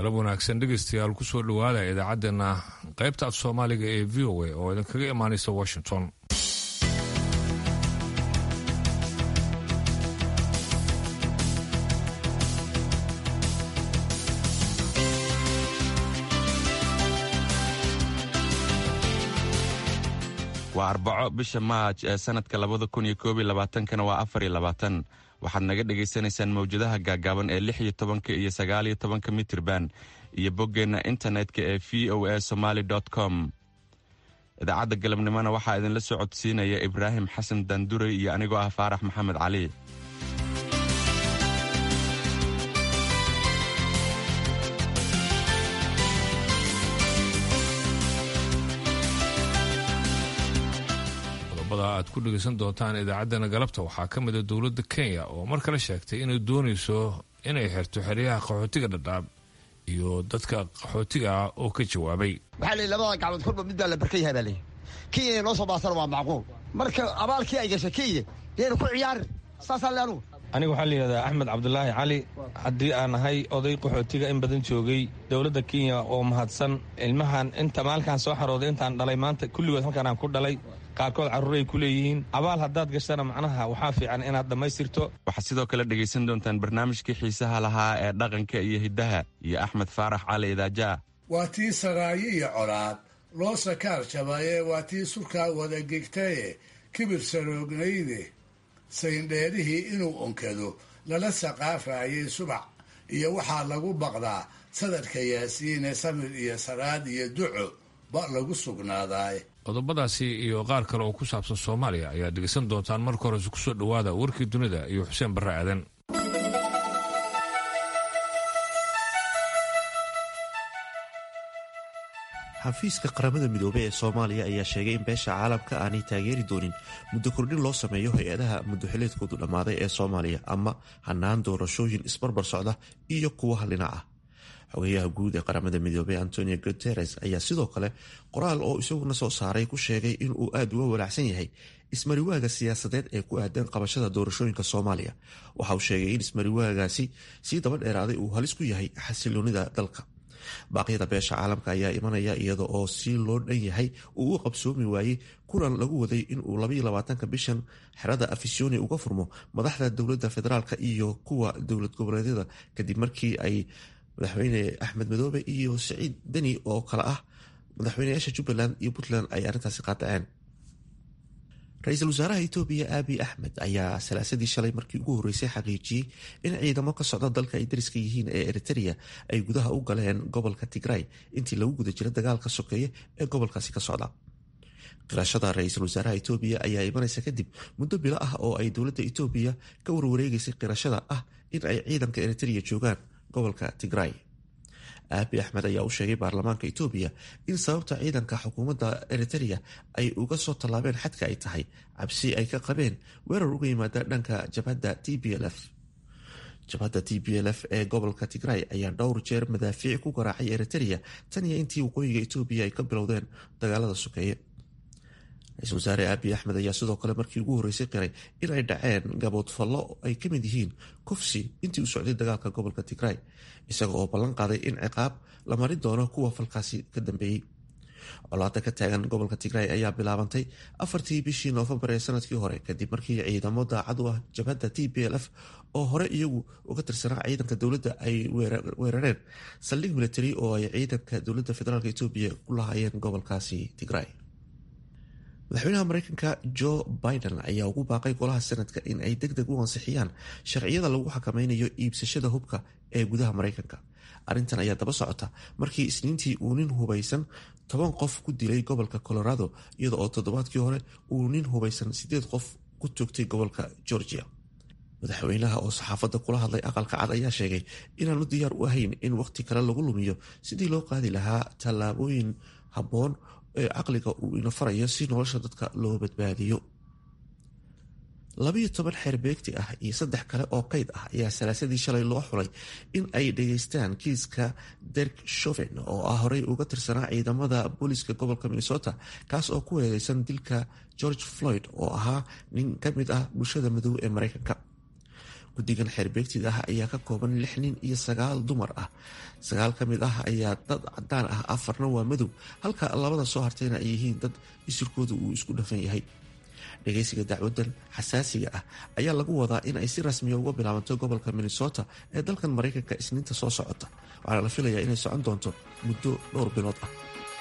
galab wanaagsan dhegeystayaal kusoo dhowaada idaacaddeenna qaybta af soomaaliga ee v o a oo idinkaga imaanaysa washington waa arbaco bisha maaj ee sanadka labada kun iyo koob iyo labaatankana waa afar iyo labaatan waxaad naga dhagaysanaysaan mawjadaha gaagaaban ee lix iyo tobanka iyo sagaal iyo tobanka mitirban iyo boggeenna internetka ee v o a somaly com idaacadda galabnimona waxaa idinla soo codsiinaya ibraahim xasan daanduray iyo anigoo ah faarax maxamed cali aad ku dhegeysan doontaan idaacaddana galabta waxaa ka mida dowladda kenya oo mar kale sheegtay inay doonayso inay xirto xeryaha qaxootiga dhadhaab iyo dadka qaxootiga ah oo ka jawaabay waxaa la labada gacmood kolba mid baa la barka yahay baa leeyahy kenya inay noo soo baasana waa macquul marka abaalkii ay gashay kenya yayna ku ciyaarin saasaan le anugu aniga waxaa la yidhahdaa axmed cabdulaahi cali haddii aan ahay oday qaxootiga in badan joogay dowladda kenya oo mahadsan ilmahan inta maalkaan soo xarooday intaan dhalay maanta kulligood halkaan aan ku dhalay qaarkood carruuray ku leeyihiin abaal haddaad gashana macnaha waxaa fiican inaad dhammaystirto waxaad sidoo kale dhegaysan doontaan barnaamijkii xiisaha lahaa ee dhaqanka iyo hiddaha iyo axmed faarax cali idaajaa waa tii saraayo iyo colaad loo sakaar jabaye waa tii surkaa wada gegtaye kibir saroognayde sayndheerihii inuu onkado lala saqaafayay subax iyo waxaa lagu baqdaa sadarka yaasiine samir iyo saraad iyo duco ba lagu sugnaadaay qodobadaasi iyo qaar kale oo ku saabsan soomaaliya ayaad dhegeysan doontaan marka horese kusoo dhowaada warkii dunida iyo xuseen barre aadan xafiiska qaramada midoobey ee soomaaliya ayaa sheegay in beesha caalamka aanay taageeri doonin muddo kordhin loo sameeyo hay-adaha muddoxileedkoodu dhammaaday ee soomaaliya ama hanaan doorashooyin isbarbar socda iyo kuwa hallinac ah xogeyaha guud ee qaramada midoobey antonio guteres ayaa sidoo kale qoraal oo isaguna soo saaray ku sheegay inuu aada uga walaacsan yahay ismariwaaga siyaasadeed ee ku aadan qabashada doorashooyinka soomaaliya waxa uu sheegay in ismariwaagaasi sii daba dheeraaday uu halis ku yahay xasiloonida dalka baaqyada beesha caalamka ayaa imanaya iyada oo si loo dhan yahay uu u qabsoomi waayey kulan lagu waday inuu labayolabaatanka bishan xerada afisyooni uga furmo madaxda dowladda federaalk iyo kuwa dowlad goboleedyada kadib markii ay madaxweyne axmed madoobe iyo siciid deni oo kale ah madaxweyneyaasha jubbaland iyo puntland ay arrintaasi qaadaceen ra-iisul wasaaraha etoobiya aabi axmed ayaa salaasadii shalay markii ugu horreysay xaqiijiyey in ciidamo ka socda dalka ay dariska yihiin ee eritereya ay gudaha u galeen gobolka tigray intii lagu guda jira dagaalka sokeeye ee gobolkaasi ka socda qirashada ra-iisul wasaaraha etoobiya ayaa imanaysa kadib muddo bilo ah oo ay dowladda etoobiya ka warwareegeysay qirashada ah in ay ciidanka eritereya joogaan gobolka tigray aabi axmed ayaa u sheegay baarlamaanka etoobiya in sababta ciidanka xukuumadda eritereya ay uga soo tallaabeen xadka ay tahay cabsi ay ka qabeen weerar uga yimaada dhanka jabhadda t b l f jabhadda t b l f ee gobolka tigray ayaa dhowr jeer madaafiic ku garaacay eritereya tan iyo intii waqooyiga etoobiya ay ka bilowdeen dagaalada sokeeye ra-isul wasaare aabi axmed ayaa sidoo kale markii ugu horreysay qiray in ay dhaceen gaboodfallo ay ka mid yihiin kufsi intii uu socday dagaalka gobolka tigray isaga oo ballan qaaday in ciqaab la marin doono kuwa falkaasi ka dambeeyey colaada ka taagan gobolka tigray ayaa bilaabantay afartii bishii noofembar ee sanadkii hore kadib markii ciidamo daacad u ah jabhadda t b l f oo hore iyagu uga tirsanaa ciidanka dowladda ay weerareen saldhig military oo ay ciidanka dowladda federaalk etoobiya ku lahaayeen gobolkaasi tigray madaxweynaha mareykanka jo biden ayaa ugu baaqay golaha sanadka in ay deg deg u ansixiyaan sharciyada lagu xakameynayo iibsashada hubka ee gudaha mareykanka arrintan ayaa daba socota markii isniintii uu nin hubaysan toban qof ku dilay gobolka colorado iyada oo toddobaadkii hore uu nin hubaysan sideed qof ku toogtay gobolka georgia madaxweynaha oo saxaafadda kula hadlay aqalka cad ayaa sheegay inaanu diyaar u ahayn in waqti kale lagu lumiyo sidii loo qaadi lahaa tallaabooyin habboon ee caqliga uu ina farayo si nolosha dadka loo badbaadiyo labiyo toban xeer beegti ah iyo saddex kale oo kayd ah ayaa salaasadii shalay loo xulay in ay dhageystaan kiiska derk shoven oo ah horey uga tirsanaa ciidamada booliiska gobolka minnesota kaas oo ku weereysan dilka george floyd oo ahaa nin ka mid ah bulshada madow ee mareykanka guddigan xeerbeegtida ah ayaa ka kooban lix nin iyo sagaal dumar ah sagaal ka mid ah ayaa dad cadaan ah afarna waa madow halka labada soo hartayna ay yihiin dad isirkooda uu isku dhafan yahay dhageysiga dacwadan xasaasiga ah ayaa lagu wadaa in ay si rasmiya uga bilaabanto gobolka minnesota ee dalkan maraykanka isniinta soo socota waxaana la filayaa inay socon doonto muddo dhowr bilood ah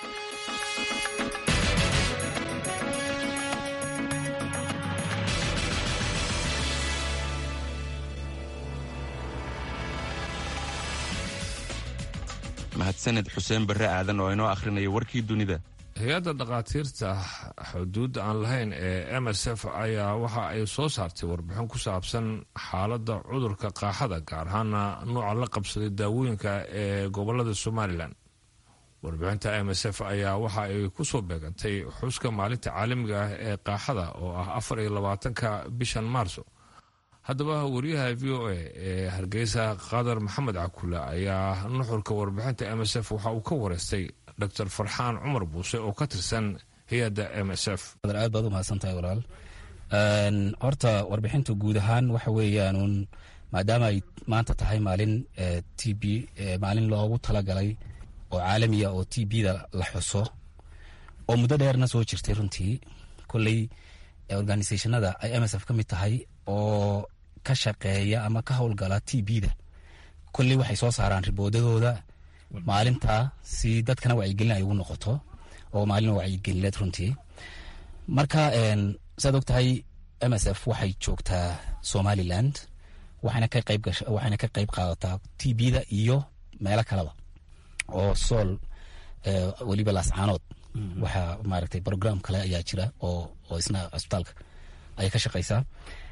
mahadsaned xuseen barre aadan oo inoo akhrinaya warkii dunida hay-adda dhakhaatiirta xuduudda aan lahayn ee m s f ayaa waxa ay soo saartay warbixin ku saabsan xaaladda cudurka qaaxada gaar ahaana nuuca la qabsaday daawooyinka ee gobolada somalilan warbixinta m s f ayaa waxa ay ku soo beegantay xuska maalinta caalamiga ah ee qaaxada oo ah afar iyo labaatanka bishan maarso haddaba wariyaha v o a ee hargeysa qadar maxamed cakule ayaa nuxurka warbixinta m s f waxa uu ka wareystay dr farxaan cumar buuse oo ka tirsan hay-adda m s f aad baad u mahadsantahay walaal horta warbixintu guud ahaan waxa weeyaanuun maadaama ay maanta tahay maalin t b maalin loogu talagalay oo caalamiya oo t b-da la xuso oo muddo dheerna soo jirtay runtii kolley organisationada ay m s f ka mid tahay oo ka shaqeeya ama ka howlgala t b-da kolley waxay soo saaraan riboodadooda maalintaa si dadkana wacyigelin ay ugu noqoto oo maalin wacyigelineed runtii marka saad og tahay m s f waxay joogtaa somaliland waxayna ka qayb gasha waxayna ka qayb qaadataa t b-da iyo meelo kaleba oo sool weliba laascaanood waxaa maaragtay program kale ayaa jira oo oo isna cusbitaalka ayay ka shaqeysaa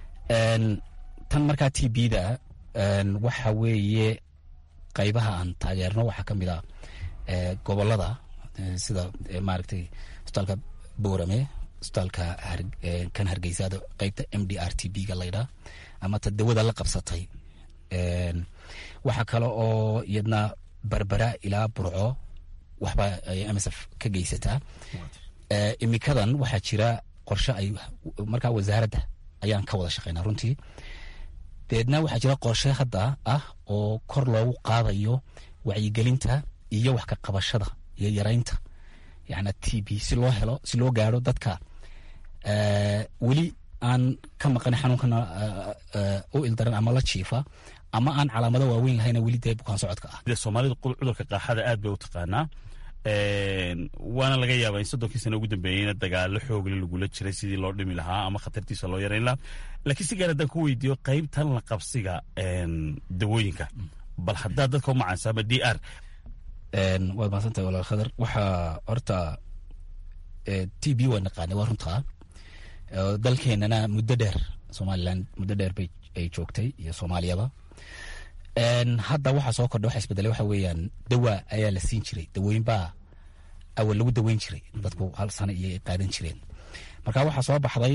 tan markaa t b-da waxa weeye qaybaha aan taageerno waxaa ka mid a gobolada sida maaragtay cusbitaalka boorame cusbitaalka kan hargeysaada qeybta m d r t b ga laydhaa ama ta dawada la qabsatay waxaa kale oo iyadna berbera ilaa burco waxba ay m s f ka geysataa imikadan waxaa jira qorshe ay markaa wasaaradda ayaan ka wada shaqeynaa runtii deedna waxaa jira qorshe hadda ah oo kor loogu qaadayo wacyigelinta iyo wax ka qabashada iyo yaraynta yana t b si loo helo si loo gaaro dadka weli aan ka maqan xanuunkana u ildaran ama la jiifa ama aan calaamado waaweyn lahayna weli dee bukaan socodka ah soomaalida cudurka qaaxada aad bay u taqaanaa waana laga yaabaa in soddonkii sana ugu dambeeyeyna dagaalo xoogle lagula jiray sidii loo dhimi lahaa ama khatartiisa loo yarayn lahaa laakiin si gaar haddaan ku weydiiyo qaybtan la qabsiga dawooyinka bal haddaa dadka u macaansaama d r waad mahadsantahay walaal khadar waxaa horta t b waa naqaanay waa runtaa dalkeenana muddo dheer somaliland muddo dheer bay ay joogtay iyo soomaaliyaba hadda waxaa soo kordha waxa isbedelay waxa weeyaan dawa ayaa la siin jiray dawooyin baa awal lagu daweyn jiray dadku hal sano iyo ay qaadan jireen marka waxaa soo baxday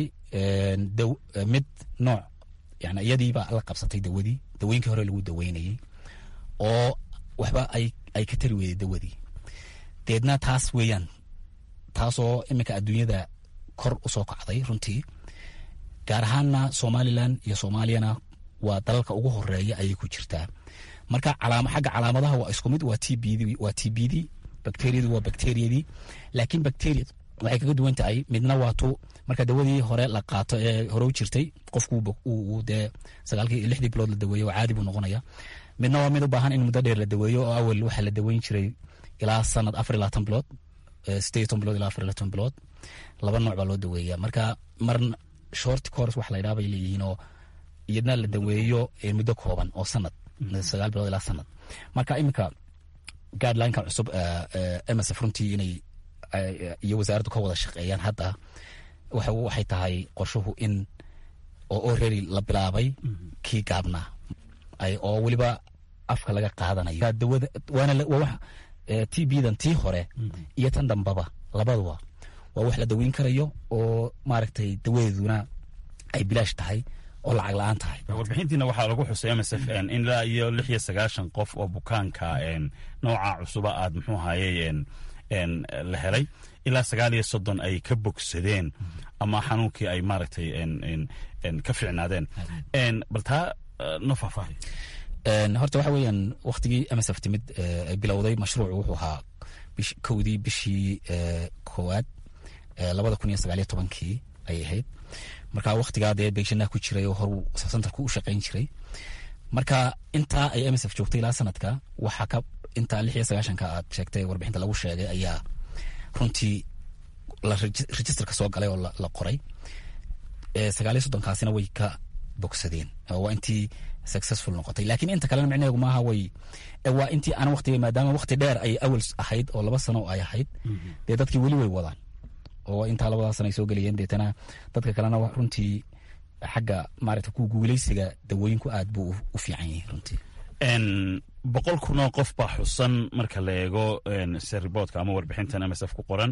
mid nooc yani iyadiibaa la qabsatay dawadii dawooyinkii hore lagu daweynayay oo waxba ay ay ka tari weyday dawadii deedna taas weeyaan taasoo iminka adduunyada kor usoo kacday runtii gaar ahaanna somalilan iyo soomaaliyana waa dalalka ugu horeeya ayay ku jirtaa marka xagga calaamadaha waa isku mid waa t b waa t b d bacteriyadu waa bacteriyadii laakiin bacteria waxay kaga duwan tahay midna waa tu marka dawadii hore la qaato ee hore u jirtay qofku dee sagaalkii iyo lixdii bilood la daweeyo caadi buu noqonaya midna waa mid u baahan in muddo dheer la daweeyo oo awal waxaa la daweyn jiray ilaa sanad afar iyo labaatan bilood sideed iyo toban bilood ilaa afar iyo labaatan bilood laba nooc baa loo daweeya marka mar short course wax la yidhaha bay leeyihiin oo iyadna la daweeyo muddo kooban oo sanad sagaal bilood ilaa sanad marka iminka guidelineka cusub msf runtii inay iyo wasaaraddu ka wada shaqeeyaan hadda waxay tahay qorshuhu in oo already la bilaabay kii gaabnaa oo weliba afka laga qaadanayo dawada waana t b-dan tii hore iyo tan dambaba labaduba waa wax la daweyn karayo oo maaragtay dawadeeduna ay bilaash tahay oo lacag la-aan tahay warbixintiina waxaa lagu xusay m s f in ilaa iyo lix iyo sagaashan qof oo bukaanka nooca cusuba aad muxuu ahaye la helay ilaa sagaal iyo soddon ay ka bogsadeen ama xanuunkii ay maaragtay ka ficnaadeen bal taa no faahfaahi horta waxa weeyaan waktigii msf timid bilowday mashruucu wuxuu ahaa kowdii bishii koowaad labada kun iyo sagaaliyo tobankii ayay ahayd marka waktigaa dee beegshanaha ku jiray oo horuu santarku u shaqayn jiray marka intaa ay msf joogtay ilaa sanadka waxaa ka intaa lix iyo sagaashanka aad sheegtay warbixinta lagu sheegay ayaa runtii registerka soo galay oo la qoray sagaaliyo soddonkaasina way ka bogsadeen waa intii successful noqotay laakiin inta kalena micnaheegu maaha way waa intii aan waqtiga maadaama waqti dheer ay awal ahayd oo laba sano ay ahayd dee dadkii weli way wadaan oo intaa labadaa sana ay soo geliyeen deetana dadka kalena runtii xagga maarata ku guuleysiga dawooyinku aad buu u fiican yahay runtii boqol kunoo qof baa xusan marka la eego seriboodka ama warbixintan msf ku qoran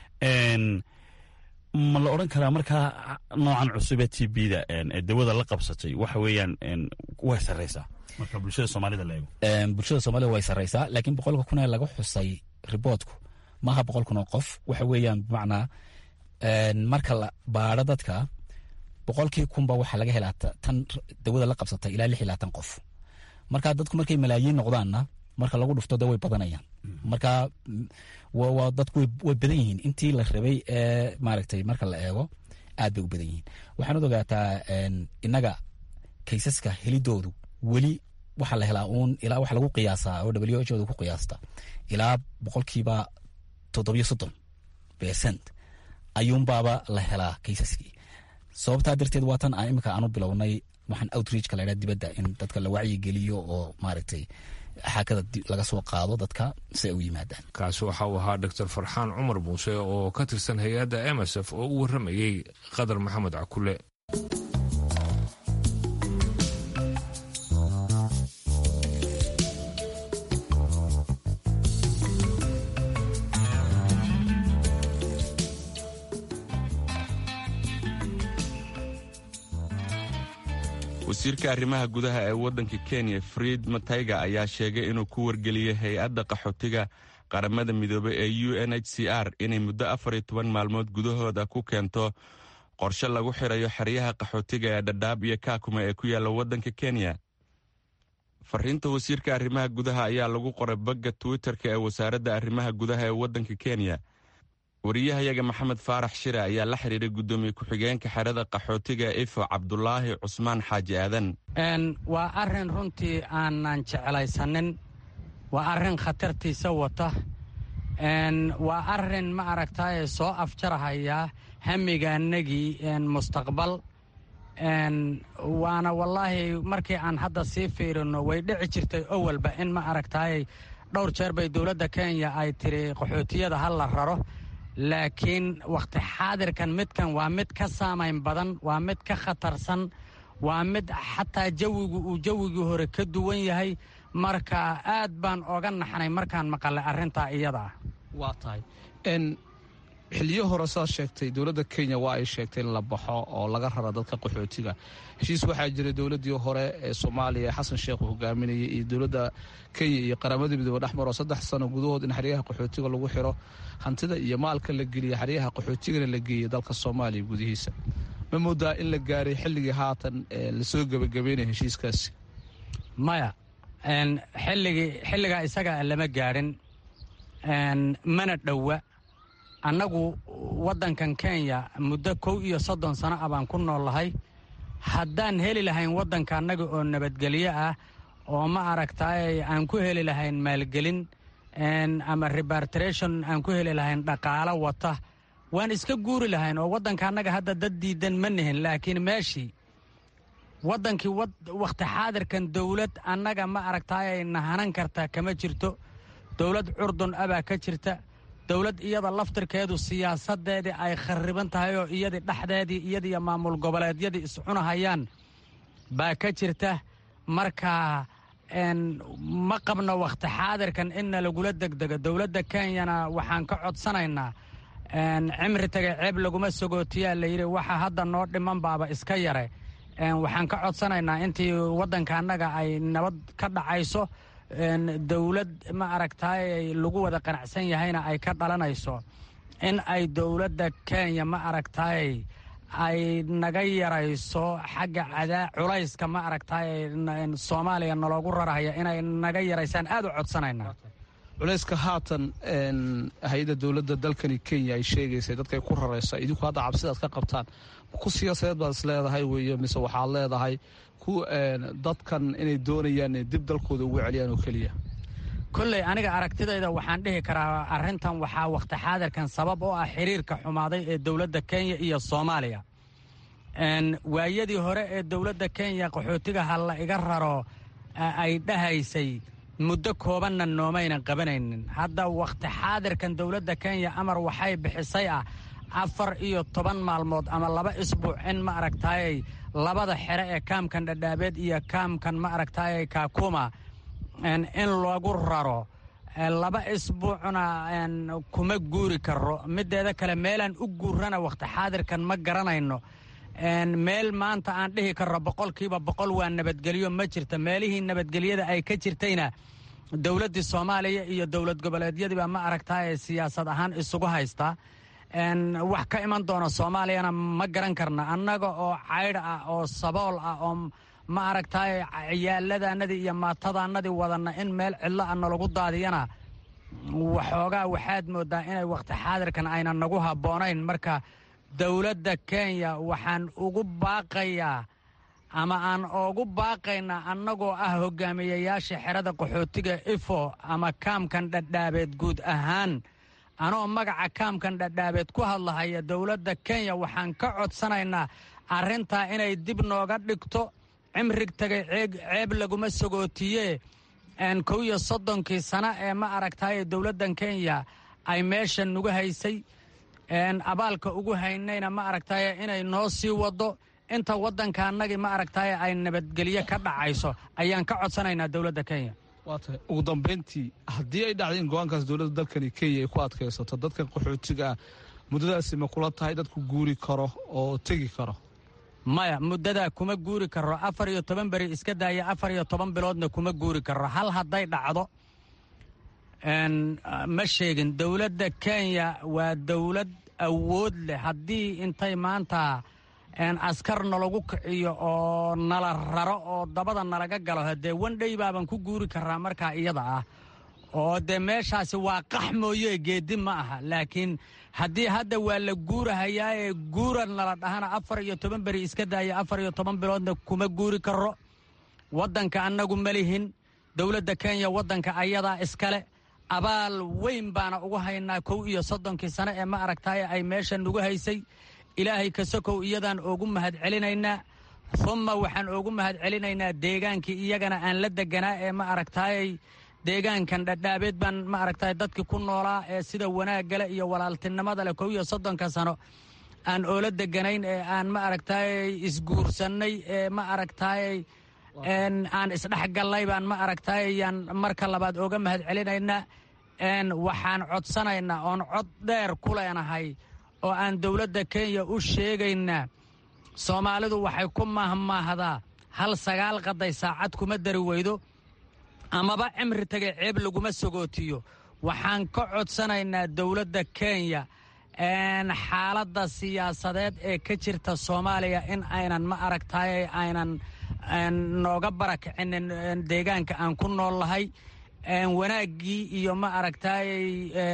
ma la odran karaa markaa noocan cusub ee t b da ee dawada la qabsatay waxa weeyaan way sarreysaa marka bulshada soomaalida la eego bulshada soomaalida way sarreysaa laakiin boqolka kun ee laga xusay riboodku maaha boqol kun oo qof waxa weeyaan bimacnaa marka la baadho dadka boqolkii kunba waxaa laga helaa tan dawada la qabsatay ilaa lix iyo labaatan qof marka dadku markay malaayiin noqdaanna marka lagu dhufto de way badanayaan marka waa dadku way badan yihiin intii la rabay ee maaragtay marka la eego aad bay u badan yihiin waxaanad ogaataa innaga kaysaska helidoodu weli waxaa la helaa uun ilaa waxa lagu qiyaasaa oo w h oda ku qiyaasta ilaa boqolkiiba toddobiyo soddon percent ayuunbaaba la helaa kaysaskii sababtaa darteed waa tan aan imika aanu bilownay waxaan outreachka la ydhaha dibadda in dadka la wacyigeliyo oo maaragtay xaakada laga soo qaado dadka si ay u yimaadaan kaasi waxa uu ahaa doctor farxaan cumar muuse oo ka tirsan hay-adda msf oo u warramayey qadar maxamed cakule wasiirka arrimaha gudaha ee waddanka kenya fried matayga ayaa sheegay inuu ku wargeliyey hay-adda qaxootiga qaramada midoobey ee u n h c r inay muddo afar iyo toban maalmood gudahooda ku keento qorshe lagu xirayo xeryaha qaxootiga ee dhadhaab iyo kaakuma ee ku yaalla waddanka kenya fariinta wasiirka arrimaha gudaha ayaa lagu qoray bagga twitter-ka ee wasaaradda arrimaha gudaha ee waddanka kenya wariyahayaga maxamed faarax shire ayaa la xidhiiray guddoomiye ku-xigeenka xerada qaxootiga ifo cabdulaahi cusmaan xaaji aadan waa arrin runtii aanan jeclaysanin waa arrin khatartiisa wata waa arrin ma aragtaaye soo afjarahaya hamigaanagii mustaqbal waana wallaahi markii aan hadda sii fiirino way dhici jirtay owalba in ma aragtaaye dhowr jeer bay dowladda kenya ay tiri qaxootiyada ha la raro laakiin wakhti xaadirkan midkan waa mid ka saamayn badan waa mid ka khatarsan waa mid xataa jawigu uu jawigii hore ka duwan yahay marka aad baan oga naxnay markaan maqalay arrintaa iyada ah waa tahay xiliyo hore saad sheegtay dowladda kenya waa ay sheegtay in la baxo oo laga rara dadka qaxootiga heshiis waxaa jiray dowladdii hore ee soomaaliya xasan sheekh uu hogaaminayay iyo dowladda kenya iyo qaramada midoobe dhexmaroo saddex sano gudahood in xeryaha qaxootiga lagu xiro hantida iyo maalka la geliya xeryaha qaxootigana la geeyay dalka soomaaliya gudihiisa ma moodaa in la gaaray xilligii haatan lasoo gebagabeynaya heshiiskaasi maya xilligii xilligaa isaga lama gaadhin mana dhowa annagu waddankan kenya muddo kow iyo soddon sano ah baan ku noolahay haddaan heli lahayn waddanka annaga oo nabadgelyo ah oo ma aragtaay aan ku heli lahayn maalgelin ama rebartration aan ku heli lahayn dhaqaalo wata waan iska guuri lahayn oo waddanka annaga hadda dad diidan ma nihin laakiin meeshii waddankii wakhti xaadirkan dowlad annaga ma aragtaay nahanan kartaa kama jirto dowlad curdun abaa ka jirta dowlad iyada laftirkeedu siyaasadeedii ay khariban tahay oo iyadii dhexdeedii iyadiiyo maamul goboleedyadii iscunahayaan baa ka jirta marka ma qabno wakhti xaadirkan inna lagula degdego dowladda kenyana waxaan ka codsanaynaa cimri tagay ceeb laguma sagootiyaa layidhi waxa hadda noo dhiman baaba iska yare waxaan ka codsanaynaa intii waddanka annaga ay nabad ka dhacayso dowlad ma aragtaay lagu wada qanacsan yahayna ay ka dhalanayso in ay dowladda kenya ma aragtaay ay naga yarayso xagga cadaa culayska ma aragtay soomaaliya naloogu rarahaya inay naga yaraysaan aad u codsanaynaa culayska haatan hay-adda dowladda dalkani kenya ay sheegaysay dadkay ku raraysa idinku hadda cabsidaad ka qabtaan ku siyaasadeed baad is leedahay weeye mise waxaad leedahay ku dadkan inay doonayaan inay dib dalkooda ugu celiyaan oo keliya kolley aniga aragtidayda waxaan dhihi karaa arrintan waxaa wakhti xaadirkan sabab oo ah xiriirka xumaaday ee dowladda kenya iyo soomaaliya waayadii hore ee dowladda kenya qaxootiga ha la iga raro ay dhahaysay muddo koobanna noomaynan qabanaynin hadda wakhti xaadirkan dowladda kenya amar waxay bixisay ah afar iyo toban maalmood ama laba isbuuc in ma aragtaayey labada xere ee kaamkan dhadhaabeed iyo kaamkan ma aragtaayey kaakuma in lagu raro laba isbuucna kuma guuri karo mideeda kale meelaan u guurana wakhti xaadirkan ma garanayno meel maanta aan dhihi karro boqolkiiba boqol waa nabadgelyo ma jirta meelihii nabadgelyada ay ka jirtayna dowladdii soomaaliya iyo dowlad goboleedyadiiba ma aragtaaye siyaasad ahaan isugu haysta wax ka iman doona soomaaliyana ma garan karna annaga oo caydh ah oo sabool ah oo ma aragtaaye ciyaaladaannadii iyo maatadaannadii wadanna in meel cidlo a nalagu daadiyana waxoogaa waxaad mooddaa inay wakhti xaadirkan aynan nagu habboonayn marka dowladda kenya waxaan ugu baaqayaa ama aan ugu baaqaynaa annagoo ah hogaamiyayaasha xerada qaxootiga ifo ama kaamkan dhadhaabeed guud ahaan anoo magaca kaamkan dhadhaabeed ku hadlahaya dowladda kenya waxaan ka codsanaynaa arrintaa inay dib nooga dhigto cimrig tagay ceeb laguma sagootiye kow iyo soddonkii sano ee ma aragtaaye dowladdan kenya ay meesha nugu haysay abaalka ugu haynayna ma aragtaaye inay noo sii waddo inta waddanka annagii ma aragtaaye ay nabadgelyo ka dhacayso ayaan ka codsanaynaa dowladda kenya waa tahay ugu dambayntii haddii ay dhacday in go-aankaas dowladda dalkani kenya ay ku adkaysato dadkan qaxootiga ah muddadaasi ma kula tahay dadku guuri karo oo tegi karo maya muddadaa kuma guuri karo afar iyo toban beri iska daaya afar iyo toban biloodna kuma guuri karo hal hadday dhacdo ma sheegin dowladda kenya waa dowlad awood leh haddii intay maanta askar nalagu kiciyo oo nala raro oo dabada nalaga galo haddee wandhey baaban ku guuri karaa markaa iyada ah oo dee meeshaasi waa qax mooye geedi ma aha laakiin haddii hadda waa la guurahayaa ee guura nala dhahana afar iyo toban beri iska daaya afar iyo toban biloodna kuma guuri karo waddanka annagu ma lihin dowladda kenya waddanka ayadaa iskale abaal weyn baana ugu haynaa kow iyo soddonkii sano ee ma aragtaaye ay meesha nugu haysay ilaahay kasokow iyadaan oogu mahad celinaynaa humma waxaan oogu mahad celinaynaa deegaankii iyagana aan la deganaa ee ma aragtaayey deegaankan dhadhaabeed baan ma aragtaay dadkii ku noolaa ee sida wanaaggale iyo walaaltinimada leh kow iyo soddonka sano aan oola deganayn ee aan ma aragtaayey isguursannay ee ma aragtaayey aan isdhexgallay baan ma aragtaayey yaan marka labaad ooga mahad celinaynaa waxaan codsanaynaa oon cod dheer ku leenahay oo aan dowladda kenya u sheegaynaa soomaalidu waxay ku mahmaahdaa hal sagaal qaday saacad kuma dari weydo amaba cimri tagay ceeb laguma sagootiyo waxaan ka codsanaynaa dowladda kenya xaaladda siyaasadeed ee ka jirta soomaaliya in aynan ma aragtaayey aynan nooga barakicinin deegaanka aan ku nool lahay wanaaggii iyo ma aragtaayey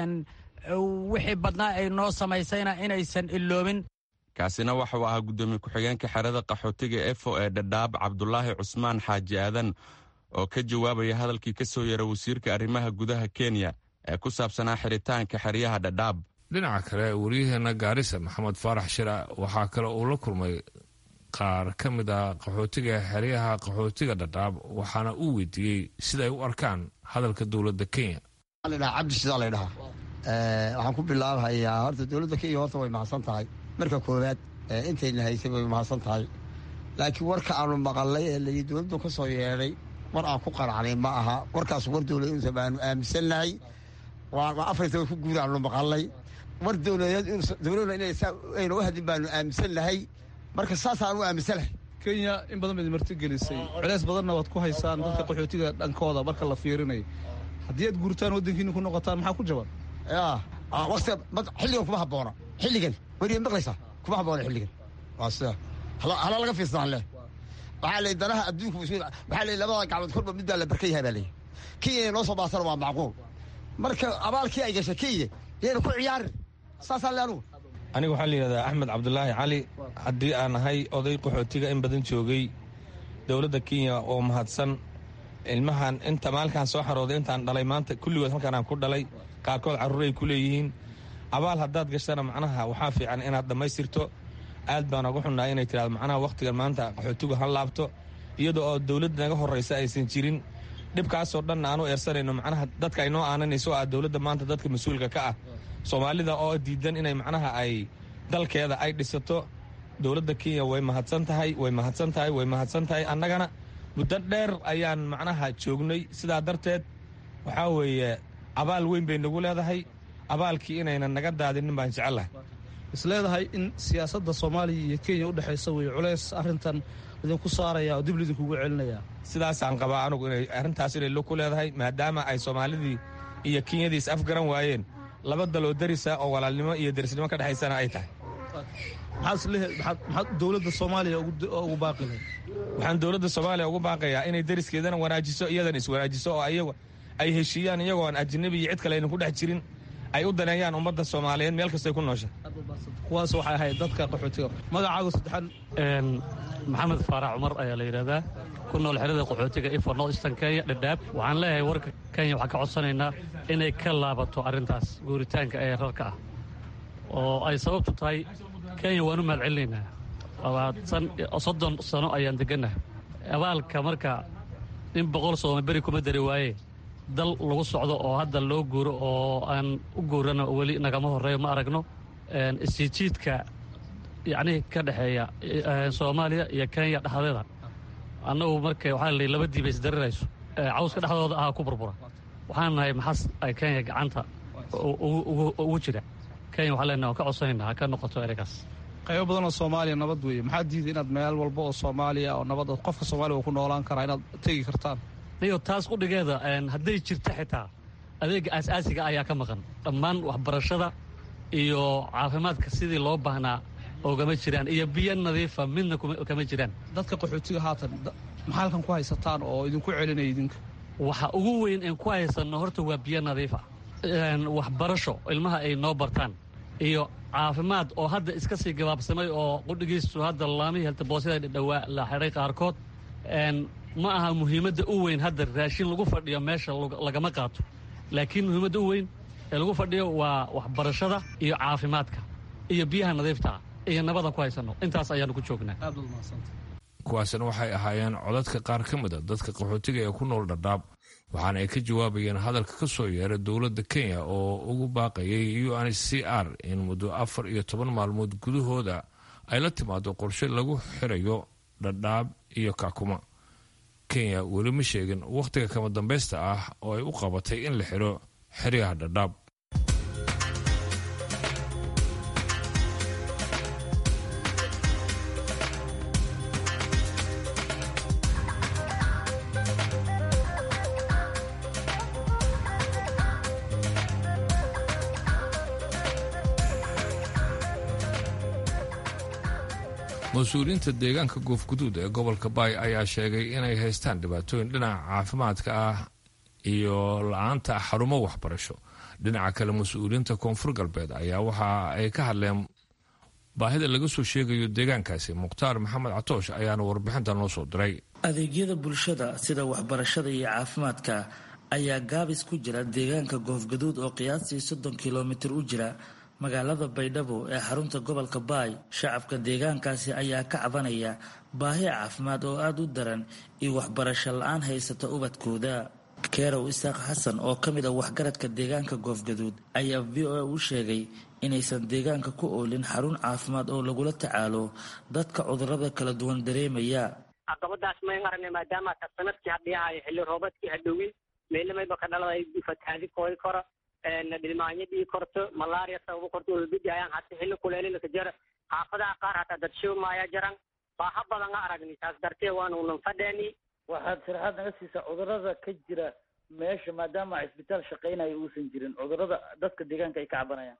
wixii badnaa ay noo samaysayna inaysan iloobin kaasina waxauu ahaa guddoomiye ku-xigeenka xerada qaxootiga efo ee dhadhaab cabdulaahi cusmaan xaaji aadan oo ka jawaabaya hadalkii ka soo yeera wasiirka arrimaha gudaha kenya ee ku saabsanaa xiritaanka xeryaha dhadhaab dhinaca kale waryaheena gaarisa maxamed faarax shira waxaa kale uu la kulmay qaar ka mid ah qaxootiga xeryaha qaxootiga dhadhaab waxaana uu weydiiyey siday u arkaan hadalka dowladda kenya cabdi sidaa laydhahaa waxaan ku bilaabahayaa horta dowladda kenya horta way mahadsan tahay marka koowaad intayna haysay way mahadsan tahay laakiin warka aanu maqalnay ee layi dowladdu ka soo yeedhay war aan ku qaracnay ma aha warkaas war dowladeedsa baanu aaminsannahay waa afar toban ku guud aanu maqalnay war dowladeed dowladna inay saa ayna u hadin baanu aaminsannahay marka saasaan u aaminsanahay kenya in badan baad marti gelisay culeys badanna waad ku haysaan dadka qaxootiga dhankooda marka la fiirinayo haddii aad guurtaan waddankiina ku noqotaan maxaa ku jaban ya waqti xilligan kuma habboona xilligan weriya maqlaysaa kuma habboona xilligan waa sida hala laga fiirsadaan leh waxaa la danaha adduunka waxaa la labada gacmood korba midbaa la barkan yahay baa leeyahy kenya inay noo soo baasana waa macquul marka abaalkii ay gashay kenya yayna ku ciyaarin saasaan le anugu aniga waxaa la yidhahdaa axmed cabdulaahi cali haddii aan ahay oday qaxootiga in badan joogay dowladda kenya oo mahadsan ilmahan inta maalkaan soo xarooday intaan dhalay maanta kulligood halkaan aan ku dhalay qaarkood carruuray ku leeyihiin abaal haddaad gashana macnaha waxaa fiican inaad dhammaystirto aad baan uga xunnahay inay tidhahdo macnaha wakhtigan maanta qaxootigu ha laabto iyadoo oo dowladda naga horraysa aysan jirin dhibkaasoo dhanna aanu eersanayno macnaha dadka ay noo aananayso ah dowladda maanta dadka mas-uulka ka ah soomaalida oo diidan inay macnaha ay dalkeeda ay dhisato dowladda kenya way mahadsan tahay way mahadsan tahay way mahadsan tahay annagana muddo dheer ayaan macnaha joognay sidaa darteed waxaa weeye abaal weyn bay nagu leedahay abaalkii inaynan naga daadinin baan jecellahay isleedahay in siyaasadda soomaaliya iyo kenya u dhexaysa wey culays arrintan idinku saaraya oo dib lidinkugu celinaya sidaasaan qabaa anugu inay arrintaas inay log ku leedahay maadaama ay soomaalidii iyo kenyadii is afgaran waayeen laba daloo darisa oo walaalnimo iyo derisnimo ka dhexaysana ay tahay maxaad dowladda soomaaliya ugu baaqilay waxaan dowladda soomaaliya ugu baaqayaa inay deriskeedana wanaajiso iyadana iswanaajiso oo ayaga ay heshiiyaan iyagoo aan ajanabi iyo cid kale aynan ku dhex jirin ay u daneeyaan ummadda soomaaliyeed meel kastay ku noosha kuwaas waxay ahayd dadka qaxootiga magacaagu saddexaad maxamed faarax cumar ayaa la yidhahdaa ku nool xerada qaxootiga ifo north eastern kenya dhadhaab waxaan leeyahay warka kenya waxaan ka codsanaynaa inay ka laabato arrintaas guuritaanka ee rarka ah oo ay sababtu tahay kenya waan u mahad celinaynaa labaatan soddon sano ayaan degannaha abaalka marka in boqol sooma beri kuma dari waaye dal lagu socdo oo hadda loo guuro oo aan u guurano weli nagama horreeyo ma aragno isjiijiidka yacnii ka dhexeeya soomaaliya iyo kenya dhexdeeda annagu marka waxaa la laba diiba isdarirayso cawska dhexdooda ahaa ku burbura waxaan nahay maxas ay kenya gacanta ugu jira kenya waxaa leenahay waan ka codsanaynaa ha ka noqoto ereygaas qaybo badan oo soomaaliya nabad weeye maxaa diiday inaad meel walba oo soomaaliya oo nabad qofka soomaaliya uu ku noolaan karaa inaad tegi kartaan niyo taas qudhigeeda hadday jirto xitaa adeega aas-aasiga ayaa ka maqan dhammaan waxbarashada iyo caafimaadka sidii loo baahnaa ogama jiraan iyo biyo nadiifa midna kama jiraan dadka qaxootiga haatan maxaa halkan ku haysataan oo idinku celinaya idinka waxa ugu weyn een ku haysanno horta waa biyo nadiifa waxbarasho ilmaha ay noo bartaan iyo caafimaad oo hadda iska sii gabaabsamay oo qudhigiisu hadda laamihii heltaboosida dhadhowaa la xidhay qaarkood ma aha muhiimadda u weyn hadda raashin lagu fadhiyo meesha lagama qaato laakiin muhiimadda u weyn ee lagu fadhiyo waa waxbarashada iyo caafimaadka iyo biyaha nadiiftaa iyo nabadan ku haysanno intaas ayaanu ku joognaa kuwaasina waxay ahaayeen codadka qaar ka mid a dadka qaxootiga ee ku nool dhadhaab waxaana ay ka jawaabayeen hadalka ka soo yeeray dowladda kenya oo ugu baaqayay u n c r in muddo afar iyo toban maalmood gudahooda ay la timaado qorshe lagu xirayo dhadhaab iyo kakuma kenya weli ma sheegin wakhtiga kama dambaysta ah oo ay u qabatay in la xiro xeryaha dhadhaab mas-uuliyiinta deegaanka goofguduud ee gobolka baay ayaa sheegay inay haystaan dhibaatooyin dhinaca caafimaadka ah iyo la-aanta xarumo waxbarasho dhinaca kale mas-uuliyiinta koonfur galbeed ayaa waxa ay ka hadleen baahida laga soo sheegayo deegaankaasi mukhtaar maxamed catoosh ayaana warbixinta noo soo diray adeegyada bulshada sida waxbarashada iyo caafimaadka ayaa gaabis ku jira deegaanka goofgaduud oo qiyaastii soddon kilomitir u jira magaalada baydhabo ee xarunta gobolka baay shacabka deegaankaasi ayaa ka cabanaya baahi caafimaad oo aada u daran iyo waxbarasho la-aan haysata ubadkooda kerow isaaq xasan oo ka mid ah waxgaradka deegaanka goofgaduud ayaa v o a u sheegay inaysan deegaanka ku oolin xarun caafimaad oo lagula tacaalo dadka cudurada kala duwan dareemaya caqabadaas mayn aragna maadaama ta sanadkii hadhiyahayo xilli roobadkii hadhowin meelamayba ka dhalada ay fataadi koodi karo dhilmaanyo dhii korto malaria sababo korto ulbidayaan hata xilli kuleelilaka jara xaafadaha qaar hataa dad showmaaya jaran baaha badan a aragni taas dartee waanunan fadheeni waxaad sharaxaad naga siisaa cudurada ka jira meesha maadaama cisbitaal shaqaynayo uusan jirin cudurada dadka deegaanka ay ka cabanayaan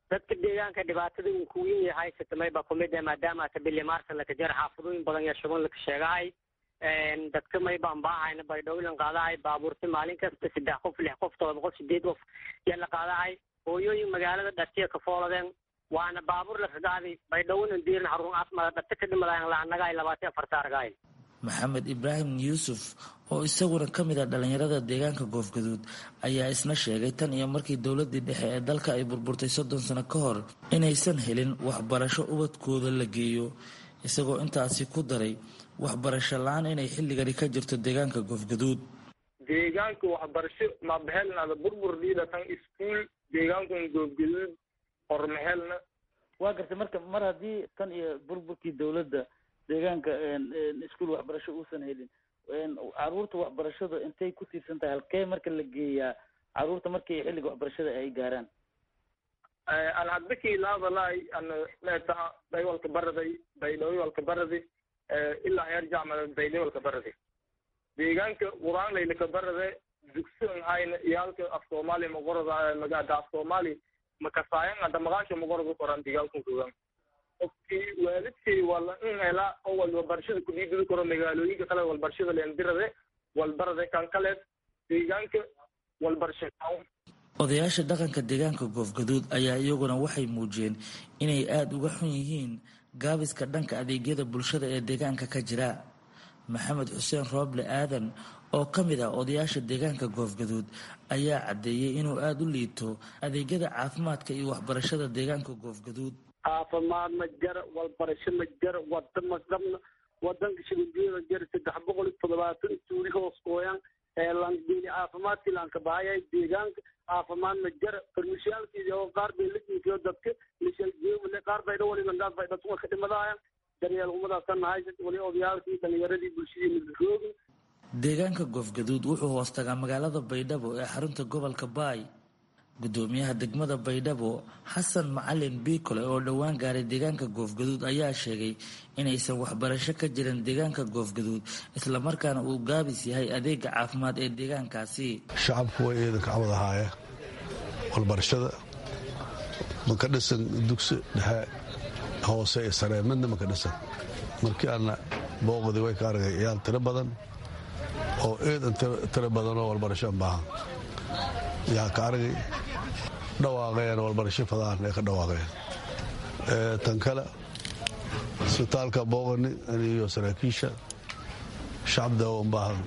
dadka deegaanka dhibaatada uu ku weyn yahay sitamay baa kumid ah maadaama ata bili maarsa laka jar xaafadooyin badan iyo shuban laka sheegahay dadka may baan baahayna baydhowlan qaadahay baabuurta maalin kasta saddex qof lix qof todoba qof sideed qof yaa la qaadahay hooyooyin magaalada dhatiya ka fooladeen waana baabuur laka qaaday baydhownan diirin xarun caafimaad dhata ka dhimadayan laanagahay labaatan afarta argahay maxamed ibraahim yuusuf oo isaguna ka mid ah dhallinyarada deegaanka goofgaduud ayaa isna sheegay tan iyo markii dowladii dhexe ee dalka ay burburtay soddon sano ka hor inaysan helin waxbarasho ubadkooda la geeyo isagoo intaasi ku daray waxbarasho la-aan inay xilligani ka jirto deegaanka goofgaduud deegaanka waxbarasho mabahelnada burbur dhiidatan iskuul deegaankan goofgaduud hormahelna waa gartay marka mar haddii tan iyo burburkii dowladda deegaanka iskuul waxbarasho uusan helin caruurta waxbarashada intay ku tiirsan tahay halkee marka la geeyaa caruurta markii xilliga waxbarashada ay gaaraan an hadbakii laadalay an meeta baywalka baraday baydhawywalka baradi ilaa heer jacmada baydhawalka baradi deegaanka quraanlaylaka barade dugsidan hayna iyaalka af soomaaliya magorada magada af soomaali makasaayan ada maqaasha magorada koran deegaankan joogaan qofkii waalidkay wala in helaa oo walbarashada kudhiididi karo magaalooyinka kale walbarashada leendirade walbarade kan kale deegaanka walbarasha odayaasha dhaqanka deegaanka goofgaduud ayaa iyaguna waxay muujiyeen inay aada uga xun yihiin gaabiska dhanka adeegyada bulshada ee deegaanka ka jira maxamed xuseen rooble aadan oo ka mid ah odayaasha deegaanka goofgaduud ayaa caddeeyey inuu aada u liito adeegyada caafimaadka iyo waxbarashada deegaanka goofgaduud caafimaad ma jara walbarasho ma jara wada ma dhabna wadanka shigudiyada jara saddex boqol iyo toddobaatan tuuri hoos gooyaan eelandini caafimaadkii laanka bahayay deegaanka caafimaad ma jara farmishiyaalkiidi oo qaar bay la jiifiyo dadka lishaljeemale qaar bay dhawali langaad bay dhatuma ka dhimadaayaan daryeel umadaas ka nahay wali odayaalkii dhalinyaradii bulshadii midroogin deegaanka goofgaduud wuxuu hoos tagaa magaalada baydhabo ee xarunta gobolka baay gudoomiyaha degmada baydhabo xasan macalin biikole oo dhowaan gaaray deegaanka goofgaduud ayaa sheegay inaysan waxbarasho ka jirin deegaanka goofgaduud islamarkaana uu gaabis yahay adeega caafimaad ee deegaankaasi shacabku way eedanka cawad ahaaya walbarashada maka dhisan dugsi dhexe hoose iyo saree midna maka dhisan markii aana booqdii way ka argay ciyaal tiro badan oo eedan tiro badan oo walbarasho an baahan yaa ka argay dhawaaqeen walbarasho fadaan ee ka dhawaaqeen tan kale isbitaalka booqani iyo saraakiisha shacabda un baahan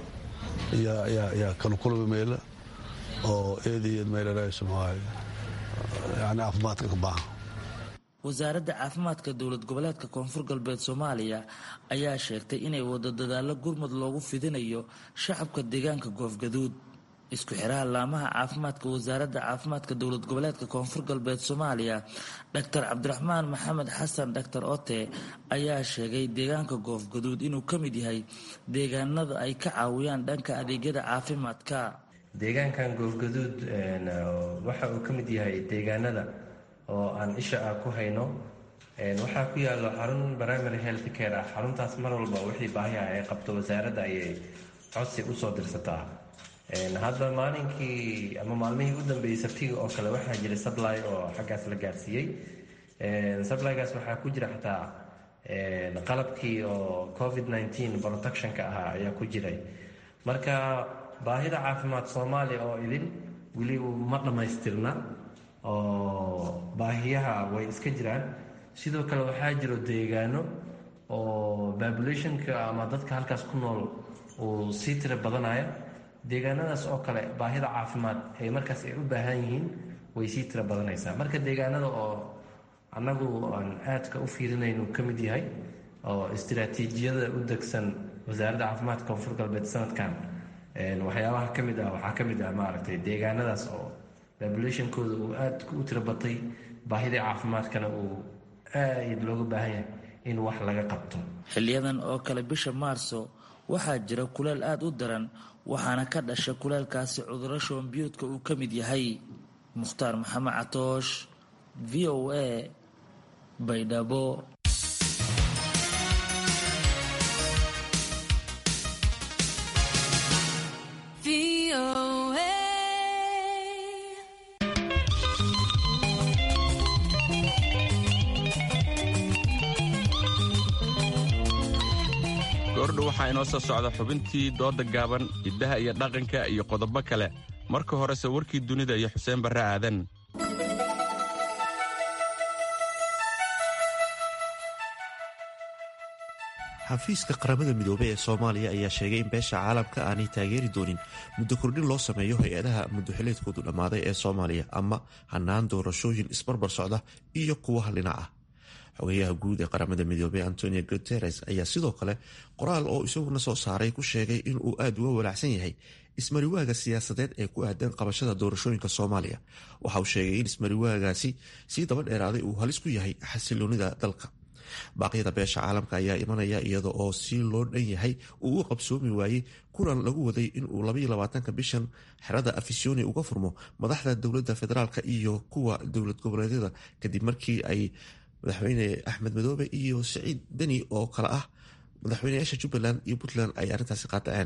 yaa kala kulmi meela oo eedayeed meelarayso maahay yani caafimaadka ka baahan wasaaradda caafimaadka dowlad goboleedka koonfur galbeed soomaaliya ayaa sheegtay inay wado dadaalo gurmud loogu fidinayo shacabka deegaanka goofgaduud isku xiraha laamaha caafimaadka wasaaradda caafimaadka dowlad goboleedka koonfur galbeed soomaaliya dhaktar cabdiraxmaan maxamed xasan dhaktar ote ayaa sheegay deegaanka goofgaduud inuu ka mid yahay deegaanada ay ka caawiyaan dhanka adeegyada caafimaadka deegaankan goofgaduud waxa uu ka mid yahay deegaanada oo aan isha ah ku hayno waxaa ku yaalo xarun primary health care ah xaruntaas mar walba wixii baahiha ay qabto wasaaradda ayay codsi usoo dirsataa hadda maalinkii ama maalmihii u dambeeyey sabtiga oo kale waxaa jiray supply oo xaggaas la gaarsiiyey supplygaas waxaa ku jira xataa qalabkii oo covid nteen protectionka ahaa ayaa ku jiray marka baahida caafimaad soomaaliya oo idin weli ma dhammaystirna oo baahiyaha way iska jiraan sidoo kale waxaa jiro deegaano oo populationka ama dadka halkaas ku nool uu sii tira badanaya deegaanadaas oo kale baahida caafimaad ay markaas ay u baahan yihiin way sii tira badanaysaa marka deegaanada oo annagu aan aadka u fiirinaynu ka mid yahay oo istiraatiijiyada u degsan wasaaradda caafimaadka koonfur galbeed sanadkan waxyaabaha ka mid ah waxaa ka mid ah maaragtay deegaanadaas oo populationkooda uu aad u tira batay baahida caafimaadkana uu aad looga baahan yahay in wax laga qabto xiliyadan oo kale bisha maarso waxaa jira kuleel aada u daran waxaana ka dhasha kuleelkaasi cuduro shoombiyoodka uu ka mid yahay mukhtaar maxamed catoosh v o a baydhabo goordhow waxaa inoo soo socda xubintii dooda gaaban hiddaha iyo dhaqanka iyo qodobo kale marka horese warkii dunida iyo xuseen barre aadan xafiiska qaramada midoobey ee soomaaliya ayaa sheegay in beesha caalamka aanay taageeri doonin muddo kordhin loo sameeyo hay-adaha muddoxileedkoodu dhammaaday ee soomaaliya ama hanaan doorashooyin isbarbar socda iyo kuwa hallinac ah xogayaha guud ee qaramada midoobey antonio guteres ayaa sidoo kale qoraal oo isaguna soo saaray ku sheegay inuu aada uga walaacsan yahay ismariwaaga siyaasadeed ee ku aadan qabashada doorashooyinka soomaaliya waxa uu sheegay in ismariwaagaasi sii daba dheeraaday uu halis ku yahay xasiloonida dalka baaqyada beesha caalamka ayaa imanaya iyada oo si loo dhan yahay uu u qabsoomi waayey kulan lagu waday inuu labayolabaatanka bishan xerada afisyooni uga furmo madaxda dowladda federaalk iyo kuwa dowlad goboleedyada kadib markii ay madaxweyne axmed madoobe iyo siciid deni oo kale ah madaxweyneyaasha jubbaland iyo puntland ay arrintaasi qaadaceen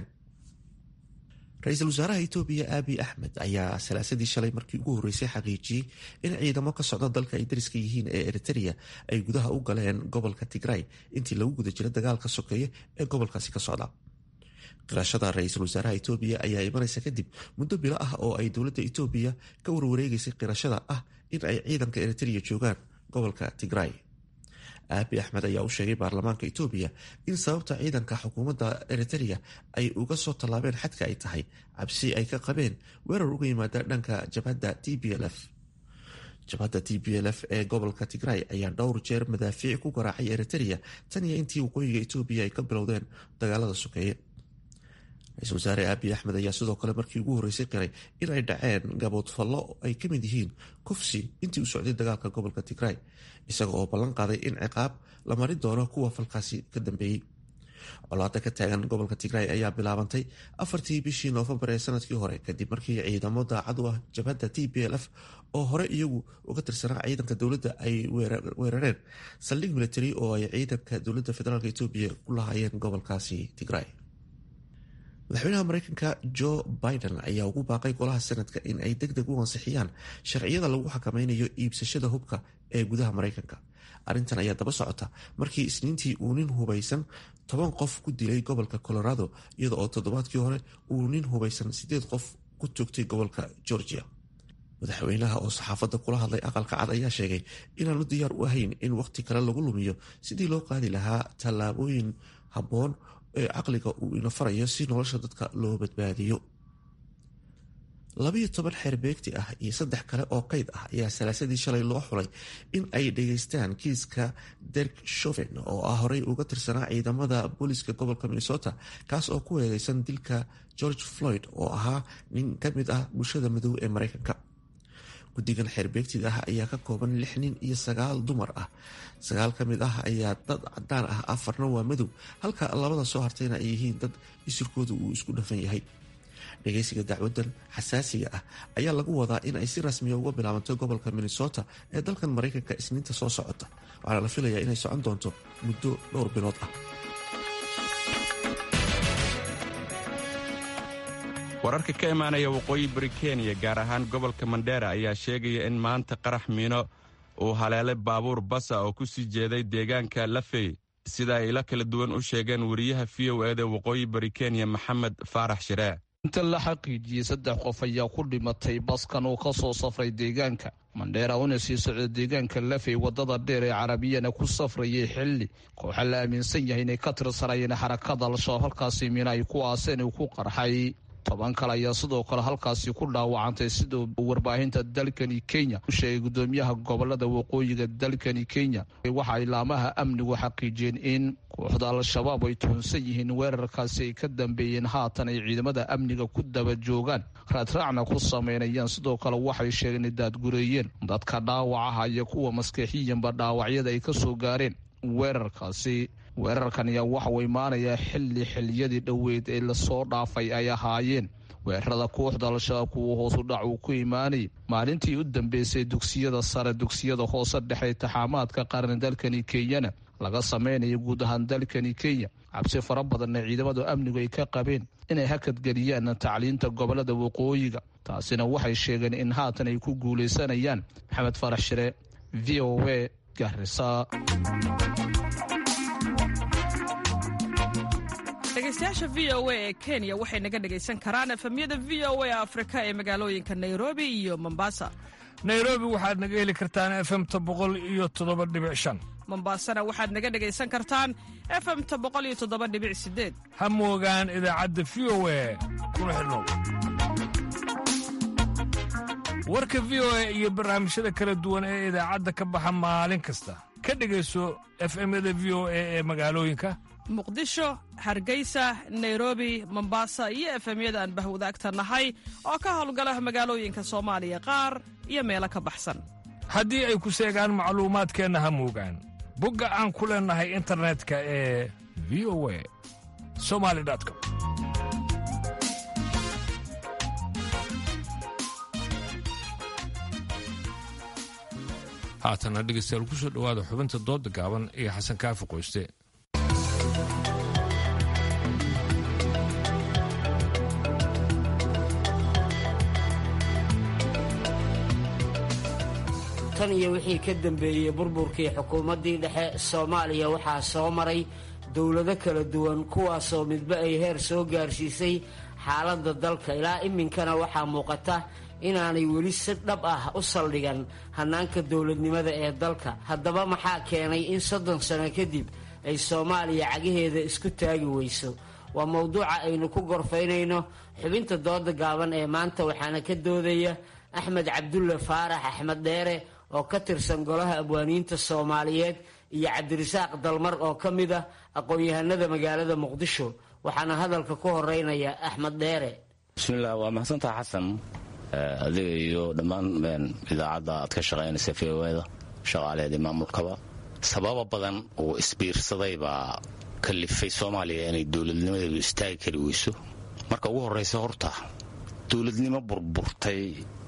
ra-iisul wasaaraha etoobiya aabi axmed ayaa salaasadii shalay markii ugu horreysay xaqiijiyey in ciidamo ka socda dalka ay dariska yihiin ee eritereya ay gudaha u galeen gobolka tigray intii lagu guda jira dagaalka sokeeye ee gobolkaasi ka socda qirashada ra-iisul wasaaraha etoobiya ayaa imanaysa kadib muddo bilo ah oo ay dowladda etoobiya ka warwareegaysay qirashada ah in ay ciidanka eritereya joogaan gobolka tigray aabi axmed ayaa u sheegay baarlamaanka etoobiya in sababta ciidanka xukuumadda eritereya ay uga soo tallaabeen xadka ay tahay cabsi ay ka qabeen weerar uga yimaada dhanka jabhadda t b l f jabhadda t b l f ee gobolka tigray ayaa dhowr jeer madaafiic ku garaacay eritereya tan iyo intii waqooyiga etoobiya ay ka bilowdeen dagaalada sokeeye ra-iisul wasaare aabi axmed ayaa sidoo kale markii ugu horreysay qiray in ay dhaceen gaboodfallo ay ka mid yihiin kufsi intii u socday dagaalka gobolka tigray isaga oo ballan qaaday in ciqaab la marin doono kuwa falkaasi ka dambeeyey colaada ka taagan gobolka tigray ayaa bilaabantay afartii bishii noofembar ee sanadkii hore kadib markii ciidamo daacad u ah jabhadda t b l f oo hore iyagu uga tirsanaa ciidanka dowladda ay weerareen saldhig military oo ay ciidanka dowladda federaalk etoobiya ku lahaayeen gobolkaasi tigray madaxweynaha mareykanka joe biden ayaa ugu baaqay golaha sanadka in ay deg deg u ansixiyaan sharciyada lagu xakameynayo iibsashada hubka ee gudaha mareykanka arrintan ayaa daba socota markii isniintii uu nin hubaysan toban qof ku dilay gobolka colorado iyada oo toddobaadkii hore uu nin hubaysan sideed qof ku toogtay gobolka georgia madaxweynaha oo saxaafadda kula hadlay aqalka cad ayaa sheegay inaanu diyaar u ahayn in wakhti kale lagu lumiyo sidii loo qaadi lahaa tallaabooyin habboon ee caqliga uu ina farayo si nolosha dadka loo badbaadiyo labiyo toban xeer beegti ah iyo saddex kale oo qeyd ah ayaa salaasadii shalay loo xulay in ay dhageystaan kiiska derk shoven oo ah horey uga tirsanaa ciidamada booliiska gobolka minnesota kaas oo ku eedeysan dilka george floyd oo ahaa nin ka mid ah bulshada madow ee mareykanka guddigan xeerbeegtida ah ayaa ka kooban lix nin iyo sagaal dumar ah sagaal ka mid ah ayaa dad cadaan ah afarna waa madow halka labada soo hartayna ay yihiin dad isirkooda uu isku dhafan yahay dhageysiga dacwadan xasaasiga ah ayaa lagu wadaa in ay si rasmiya uga bilaabanto gobolka minnesota ee dalkan mareykanka isniinta soo socota waxaana la filayaa inay socon doonto muddo dhowr bilood ah wararka ka imaanaya waqooyi bari kenya gaar ahaan gobolka mandheera ayaa sheegaya in maanta qarax miino uu haleelay baabuur basa oo ku sii jeeday deegaanka lafey sida ay ila kala duwan u sheegeen wariyaha v o eda waqooyi bari kenya maxamed faarax shiree inta la xaqiijiyey saddex qof ayaa ku dhimatay baskan uu ka soo safray deegaanka mandheera una sii socda deegaanka lafey wadada dheer ee carabiyana ku safrayay xilli kooxa la aaminsan yahay inay ka tirsanayeen xarakada al-shabaab halkaasi miina ay ku aaseen uu ku qarxay toban kale ayaa sidoo kale halkaasi ku dhaawacantay siduu warbaahinta dalkani kenya u sheegay gudoomiyaha gobolada waqooyiga dalkani kenya waxa ay laamaha amnigu xaqiijiyeen in kooxda al-shabaab ay tuhunsan yihiin weerarkaasi ay ka dambeeyeen haatan ay ciidamada amniga ku daba joogaan raadraacna ku sameynayaan sidoo kale waxay sheegeen inay daadgureeyeen dadka dhaawacaha iyo kuwa maskixiyanba dhaawacyada ay ka soo gaareen weerarkaasi weerarkan ayaa waxauu imaanayaa xilli xiliyadii dhoweyd ee lasoo dhaafay ay ahaayeen weerarada kooxda al-shabaab kuwa hoosu dhac uu ku imaanayay maalintii u dambeysay dugsiyada sare dugsiyada hoose dhexe taxaamaadka qaran dalkani kenyana laga sameynaya guud ahaan dalkani kenya cabsi fara badanna ciidamada amnigu ay ka qabeen inay hakadgeliyaan tacliinta gobolada waqooyiga taasina waxay sheegeen in haatan ay ku guulaysanayaan maxamed farax shire v o a garisa dhegaystayaasha v o a ee kenya waxay naga dhegaysan karaan efemyada v o a afrika ee magaalooyinka nairobi iyo mombasa nairobi waxaad naga heli kartaan efemta boqol iyo toddoba dhibic shan mombasana waxaad naga dhegaysan kartaan efemta boqol iyo toddoba dhibic sideed ha moogaan idaacadda v o a kuna xidhnow warka v o a iyo barnaamijyada kala duwan ee idaacadda ka baxa maalin kasta ka dhegayso efemyada v o a ee magaalooyinka muqdisho hargeysa nairobi mombasa iyo efemyada aan bahwadaagta nahay oo ka howlgala magaalooyinka soomaaliya qaar iyo meelo ka baxsan haddii ay ku seegaan macluumaadkeenna ha moogaan bogga aan ku leennahay internetka ee v o a somali com haatana dhegaystayaal ku soo dhowaada xubinta doodda gaaban iyo xasan kaafi qoyste tan iyo wixii ka dambeeyey burburkii xukuumaddii dhexe soomaaliya waxaa soo maray dowlado kala duwan kuwaasoo midba ay heer soo gaarsiisay xaaladda dalka ilaa iminkana waxaa muuqata inaanay weli si dhab ah u saldhigan hannaanka dowladnimada ee dalka haddaba maxaa keenay in soddon sano kadib ay soomaaliya cagaheeda isku taagi weyso waa mowduuca aynu ku gorfaynayno xubinta dooda gaaban ee maanta waxaana ka doodaya axmed cabdulle faarax axmed dheere oo ka tirsan golaha abwaaniinta soomaaliyeed iyo cabdirasaaq dalmar oo ka mid ah aqoon-yahanada magaalada muqdisho waxaana hadalka ku horeynaya axmed dheere bismilah waa mahadsantaha xasan adiga iyo dhammaan idaacadda aad ka shaqaynaysa v o da shaqaaleedii maamulkaba sababa badan oo isbiirsaday baa kalifay soomaaliya inay dowladnimadeedu istaagi kari weyso marka ugu horraysa horta dowladnimo burburtay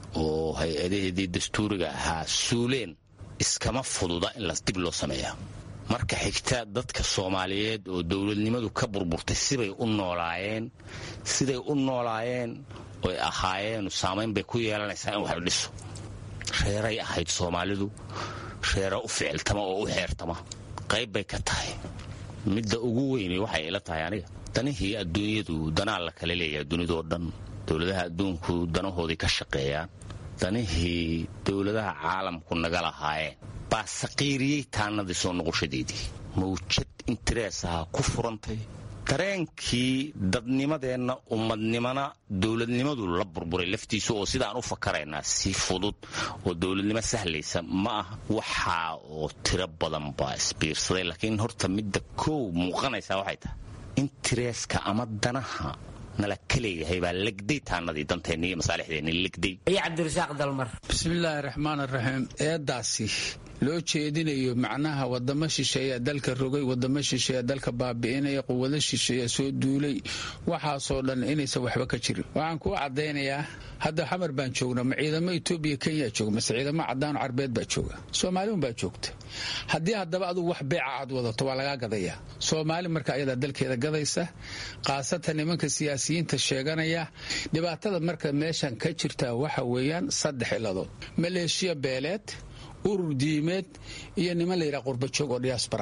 oo hay-adaheedii dastuuriga ahaa suuleen iskama fududa in las dib loo sameeya marka xigta dadka soomaaliyeed oo dowladnimadu ka burburtay sibay u noolaayeen siday u noolaayeen oy ahaayeen saamayn bay ku yeelanaysaa in wax la dhiso reeray ahayd soomaalidu reera u ficiltama oo u xeertama qayb bay ka tahay midda ugu weyni waxay ila tahay aniga danihii adduunyadu danaa la kala leeyahay dunidoo dhan dowladaha adduunku danahoodii ka shaqeeyaan danihii dowladaha caalamku naga lahaayeen baa saqiiriyey taanadii soo noqoshadeedii mawjad interees aha ku furantay dareenkii dadnimadeenna ummadnimana dowladnimadu la burburay laftiisu oo sidaan u fakaraynaa si fudud oo dowladnimo sahlaysa ma ah waxaa oo tiro badan baa isbiirsaday laakiin horta midda koow muuqanaysaa waxay tahay intereeska ama danaha nala ka leeyahay baa legday taanadii danteenni iyo masaalixdeenni legday iyo cabdirasaaq dalmar bismillaahi raxmaan raxiim eedaasi loo jeedinayo macnaha wadamo shisheeya dalka rogay wadamo shisheeya dalka baabi'inaya quwado shisheeya soo duulay waxaasoo dhan inaysan waxba ka jirin waxaan kuu caddaynayaa hadda xamar baan joognaa ma ciidamo etoobiya kenya jooga mase ciidamo cadaano carbeed baa jooga soomaaliun baa joogta haddii haddaba adugu wax beeca aad wadato waa lagaa gadayaa soomaali marka ayadaa dalkeeda gadaysa khaasatan nimanka siyaasiyiinta sheeganaya dhibaatada marka meeshan ka jirta waxa weeyaan saddex iladood maleeshiya beeleed urur diimeed iyo niman layidhaha qurbajoog oo diyaasbara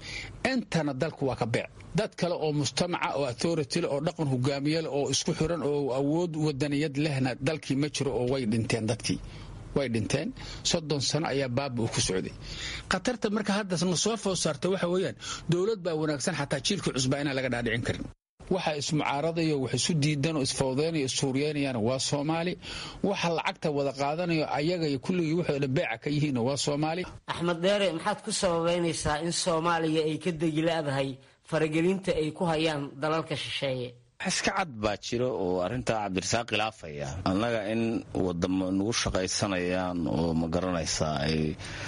intana dalku waa ka beec dad kale oo mujtamaca oo authorityl oo dhaqan hogaamiyal oo isku xiran oo awood wadaniyad lehna dalkii ma jiro oo way dhinteen dadkii way dhinteen soddon sano ayaa baaba uu ku socday khatarta marka hadda na soo food saarta waxa weeyaan dowlad baa wanaagsan xataa jiilka cusbaa inaan laga dhaadhicin karin waxa ismucaaradayo wax isu diidan oo isfawdeynayo issuuriyeynayaan waa soomaali waxa lacagta wada qaadanayo ayaga iyo kulligii waxay dhan beeca ka yihiin waa soomaali axmed dheere maxaad ku sababaynaysaa in soomaaliya ay ka degila'dahay faragelinta ay ku hayaan dalalka shisheeye iska cad baa jira oo arrintaa cabdirasaaq khilaafaya annaga in wadamo nagu shaqaysanayaan oo ma garanaysaa ay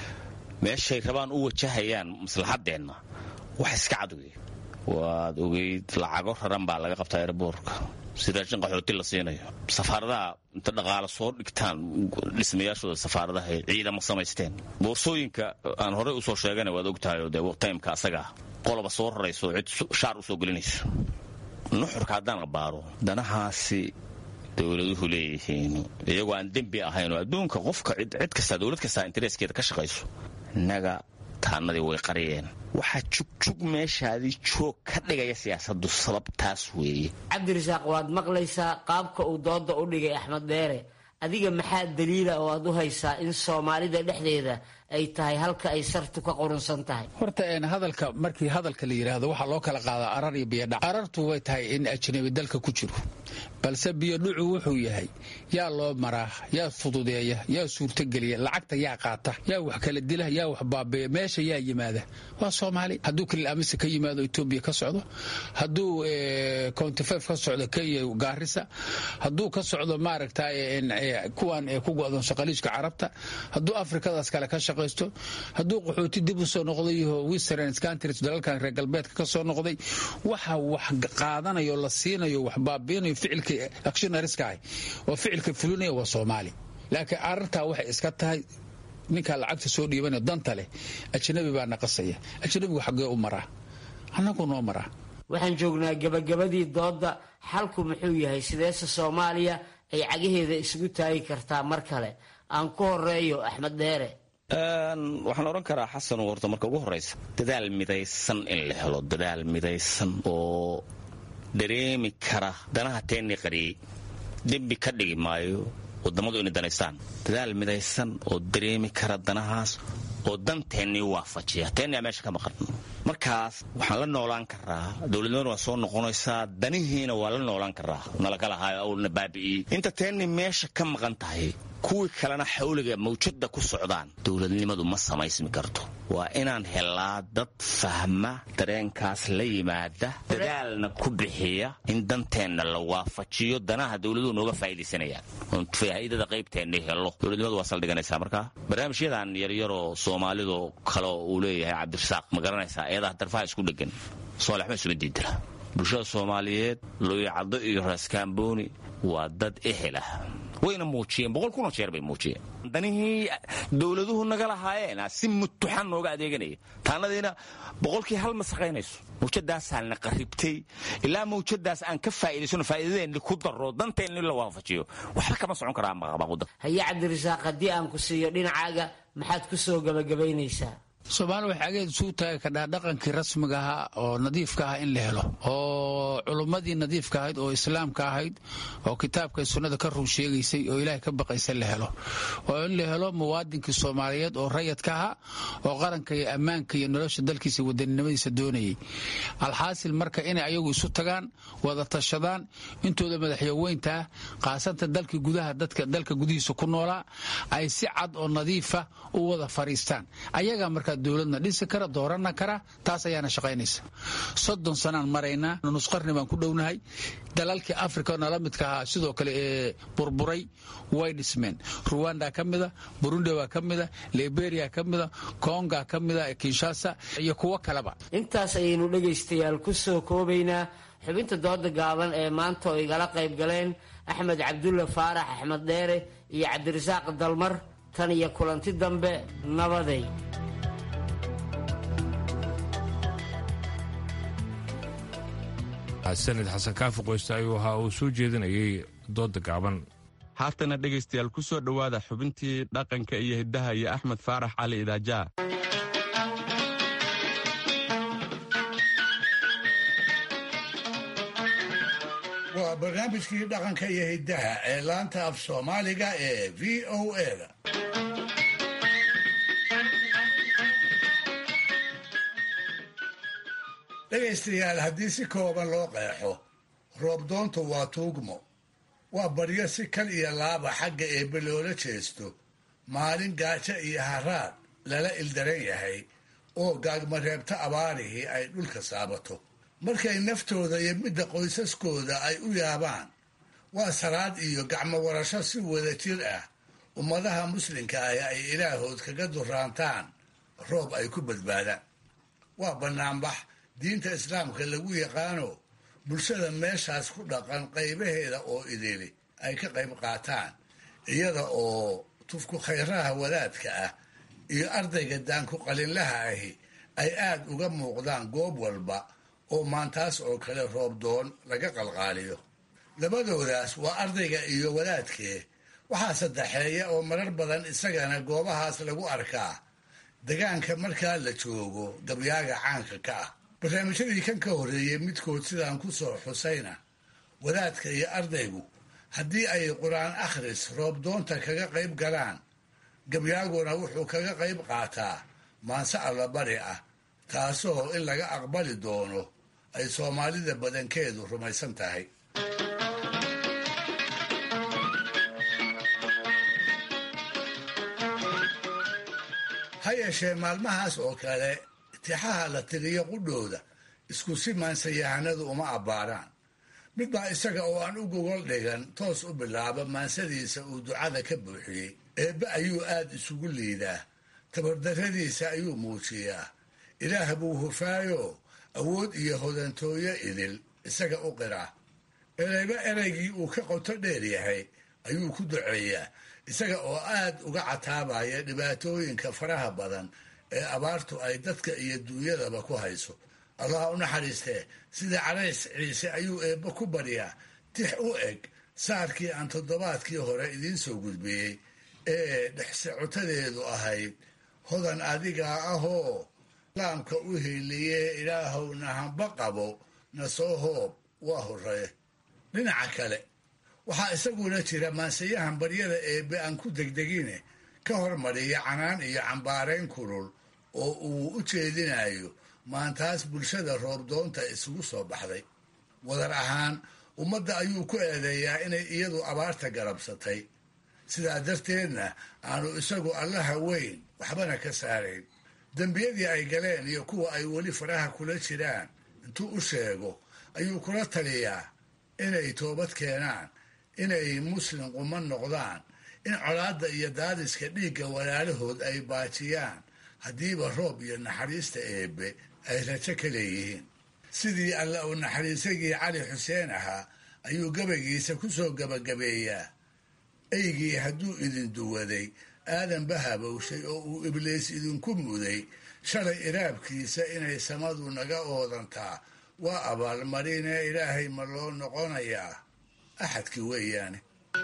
meeshay rabaan u wajahayaan maslaxadeenna wax iska cad wey waad ogeyd lacago raran baa laga qabtaa erboorka si raashin qaxooti la siinayo safaaradaha inta dhaqaalo soo dhigtaan dhismayaashooda safaaradaha ciidamo samaysteen boorsooyinka aan horey usoo sheegana waad ogtahay dee timeka asaga qoloba soo rarayso cid shaar usoo gelinayso nuxurka haddaan baaro danahaasi dowladuhu leeyihiin iyagoo aan dembi ahayn oo adduunka qofka cid kastaa dowlad kastaa intereeskeeda ka shaqayso innaga taanadii way qariyeen waxaa jugjug meeshaadii joog ka dhigaya siyaasaddu sababtaas weeye cabdirasaaq waad maqlaysaa qaabka uu dooda u dhigay axmed dheere adiga maxaa daliila oo aad u haysaa in soomaalida dhexdeeda ay tahay halka ay sartu ka qurunsan tahay horta hadalka markii hadalka la yidhaahdo waxaa loo kala qaadaa arar iyo biyodhac arartu way tahay in ajnabi dalka ku jiro balse biyodhucu wuxuu yahay yaa loo maraa yaa fududeeya yaa suurtogeliya lacagta yaa qaata yaa wax kala dila yaa wax baabeeya meesha yaa yimaada waa soomaali hadduu kalil amise ka yimaado etoobiya ka socdo hadduu countifef ka socdo kenya gaarisa hadduu ka socdo maaragta kuwan ku go'doon shaqaliijka carabta hadduu afrikadaas kale ka shaqaysto hadduu qaxooti dib u soo noqday western countries dalalkan reer galbeedka ka soo noqday waxa wax qaadanayo la siinayo wax baabiinayo ficilka actionariska ah oo ficilka fulinaya waa soomaali laakiin arartaa waxay iska tahay ninkaa lacagta soo dhiibanaya danta leh ajnabi baa naqasaya ajnabigu xaggee u maraa annagu noo maraa waxaan joognaa gabagabadii dooda xalku muxuu yahay sideese soomaaliya ay cagaheeda isugu taagi kartaa mar kale aan ku horeeyo axmed dheere waxaan odhan karaa xasan horta marka ugu horraysa dadaal midaysan in la helo dadaal midaysan oo dareemi kara danaha teennii qariyey dembi ka dhigi maayo wadammadu inay danaystaan dadaal midaysan oo dareemi kara danahaas oo danteennii waafajiya teennia meesha ka maqan markaas waxaan la noolaan karaa dowladnimadu waa soo noqonaysaa danihiina waa la noolaan karaa nalaka lahaayo awlna baabi'iyey inta teennii meesha ka maqan tahay kuwii kalena xawliga mawjadda ku socdaan dowladnimadu ma samaysmi karto waa inaan helaa dad fahma dareenkaas la yimaada dadaalna ku bixiya in danteenna la waafajiyo danaha dowladuhu nooga faa'iidaysanayaan oon faa'iidada qaybteenni helo dowladnimadu waa saldhiganaysaa markaa barnaamijyadan yaryaroo soomaalidu kale uu leeyahay cabdirasaaq ma garanaysaa eedaha darfaha isku dhegan soolexma isuma diidira bulshada soomaaliyeed looyacaddo iyo raaskaambooni waa dad ehel ah wayna muujiyeen boqol kunoo jeer bay muujiyeen danihii dowladuhu naga lahaayeen si mutuxan nooga adeeganaya taanadiina boqolkii hal ma saqaynayso mawjadaasaana qaribtay ilaa mawjadaas aan ka faa'iidaysano faa'iidadeenni ku darro danteenni la waafajiyo waxba kama socon karaa maqabaquda haye cabdirasaaq haddii aan ku siiyo dhinacaaga maxaad ku soo gabagabaynaysaa soomaali waxay ageed isuu taagi kadhaa dhaqankii rasmiga ahaa oo nadiifka ah in la helo oo culummadii nadiifka ahayd oo islaamka ahayd oo kitaabka sunnada ka run sheegaysay oo ilaahay ka baqaysa la helo oo in la helo muwaadinkii soomaaliyeed oo rayadka ahaa oo qaranka iyo ammaanka iyo nolosha dalkiisa wadaninimadiisa doonayay alxaasil marka inay ayagu isu tagaan wada tashadaan intooda madaxyaweynta ah qaasanta dalka gudaha dadka dalka gudihiisa ku noolaa ay si cad oo nadiifa u wada fariistaan ayagaa markaa dowladna dhisi kara doorana kara taas ayaana shaqaynaysa soddon sanaan maraynaa nusqarni baan ku dhownahay dalalkii africa nala midka ahaa sidoo kale ee burburay way dhismeen ruwanda ka mida burundi baa ka mida liberia ka mida konga ka mida kinshasa iyo kuwo kaleba intaas ayaynu dhegaystayaal ku soo koobaynaa xubinta dooda gaaban ee maanta oo igala qayb galeen axmed cabdulla faarax axmed dheere iyo cabdirasaaq dalmar tan iyo kulanti dambe nabaday sanid xasan kaafi qoyste ayuu ahaa uu soo jeedinayay dooda gaaban haatana dhegaystayaal ku soo dhowaada xubintii dhaqanka iyo hiddaha iyo axmed faarax cali idaajaa waa barnaamijkii dhaqanka iyo hiddaha ee laanta af soomaaliga ee v o eda dhegaystayaal haddii si kooban loo qeexo roobdoontu waa tuugmo waa baryo si kal iyo laaba xagga eebbe loola jeesto maalin gaajo iyo haraad lala ildaran yahay oo gaagmareebta abaarihii ay dhulka saabato markay naftooda iyo midda qoysaskooda ay u yaabaan waa salaad iyo gacmo warasho si wada jir ah ummadaha muslimka ah ay ilaahood kaga duraantaan roob ay ku badbaadaan waa bannaanbax diinta islaamka lagu yaqaano bulshada meeshaas ku dhaqan qaybaheeda oo idili ay ka qayb qaataan iyada oo tufku khayraha wadaadka ah iyo ardayga daanku qalinlaha ahi ay aad uga muuqdaan goob walba oo maantaas oo kale roobdoon laga qalqaaliyo labadoodaas waa ardayga iyo wadaadkee waxaa saddexeeya oo marar badan isagana goobahaas lagu arkaa degaanka markaa la joogo gabyaaga caanka ka ah barnaamijyadii kan ka horreeyey midkood sidaan ku soo xusayna wadaadka iyo ardaygu haddii ay qur-aan akhris roobdoonta kaga qayb galaan gabyaaguna wuxuu kaga qayb qaataa maanse allabari ah taasoo in laga aqbali doono ay soomaalida badankeedu rumaysan tahay ha yeeshee maalmahaas oo kale tixaha la tiriyo qudhooda isku si maansayahanadu uma abbaaraan mid baa isaga oo aan u gogol dhigan toos u bilaaba maansadiisa uu ducada ka buuxiyey eebbe ayuu aad isugu liidaa tabardarradiisa ayuu muujiyaa ilaah buu hufaayo awood iyo hodantooyo idil isaga u qiraa ereyba ereygii uu ka qoto dheer yahay ayuu ku duceeyaa isaga oo aad uga cataabaya dhibaatooyinka faraha badan ee abaartu ay dadka iyo duunyadaba ku hayso allah u naxariistee sida calays ciise ayuu eebbe ku baryaa tix u eg saarkii aan toddobaadkii hore idiin soo gudbiyey ee dhexsocotadeedu ahayd hodan adigaa ahoo laamka u hiiliyee ilaahow nahanba qabo na soo hoob waa horree dhinaca kale waxaa isaguna jira maansayahan baryada eebbe aan ku degdegine ka hormariya canaan iyo cambaarayn kulul oo uu u jeedinayo maantaas bulshada roobdoonta isugu soo baxday wadar ahaan ummadda ayuu ku eedeeyaa inay iyadu abaarta garabsatay sidaa darteedna aanu isagu allaha weyn waxbana ka saarayn dembiyadii ay galeen iyo kuwa ay weli faraha kula jiraan intuu u sheego ayuu kula taliyaa inay toobad keenaan inay muslim quman noqdaan in colaadda iyo daadiska dhiigga walaalahood ay baajiyaan haddiiba roob iyo naxariista eebbe ay rajo ka leeyihiin sidii alla uu naxariisagii cali xuseen ahaa ayuu gabaygiisa ku soo gabagabeeyaa eygii hadduu idin duwaday aadanba habowshay oo uu ibliis idinku muday shalay iraabkiisa inay samadu naga oodantaa waa abaalmarinee ilaahay ma loo noqonayaa axadkii weeyaane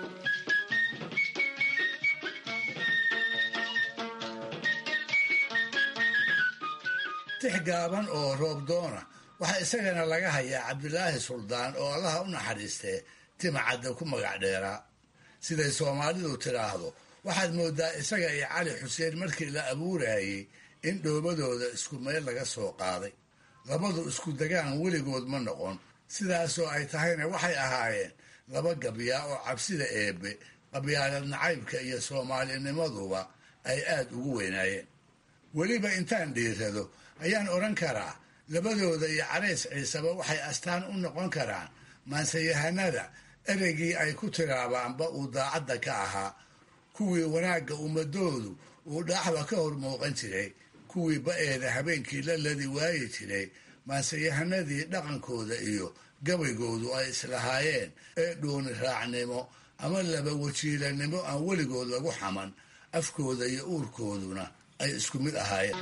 tix gaaban oo roobdoona waxaa isagana laga hayaa cabdilaahi suldaan oo allaha u naxariistee timacadda ku magac dheeraa siday soomaalidu tidhaahdo waxaad moodaa isaga iyo cali xuseen markii la abuurayey in dhoobadooda isku meel laga soo qaaday labadu isku degaan weligood ma noqon sidaasoo ay tahayna waxay ahaayeen laba gabyaa oo cabsida eebbe qabyaalad nacaybka iyo soomaalinimaduba ay aad ugu weynaayeen weliba intaan dhiirado ayaan odhan karaa labadooda iyo carays ciiseba waxay astaan u noqon karaan maansayahanada ereygii ay ku tiraabaanba uu daacadda ka ahaa kuwii wanaagga ummadoodu uu dhaaxba ka hor muuqan jiray kuwii ba-eeda habeenkii la ladi waayi jiray maansayahanadii dhaqankooda iyo gabaygoodu ay islahaayeen ee dhooni raacnimo ama laba wajiilanimo aan weligood lagu xaman afkooda iyo uurkooduna ay isku mid ahaayeen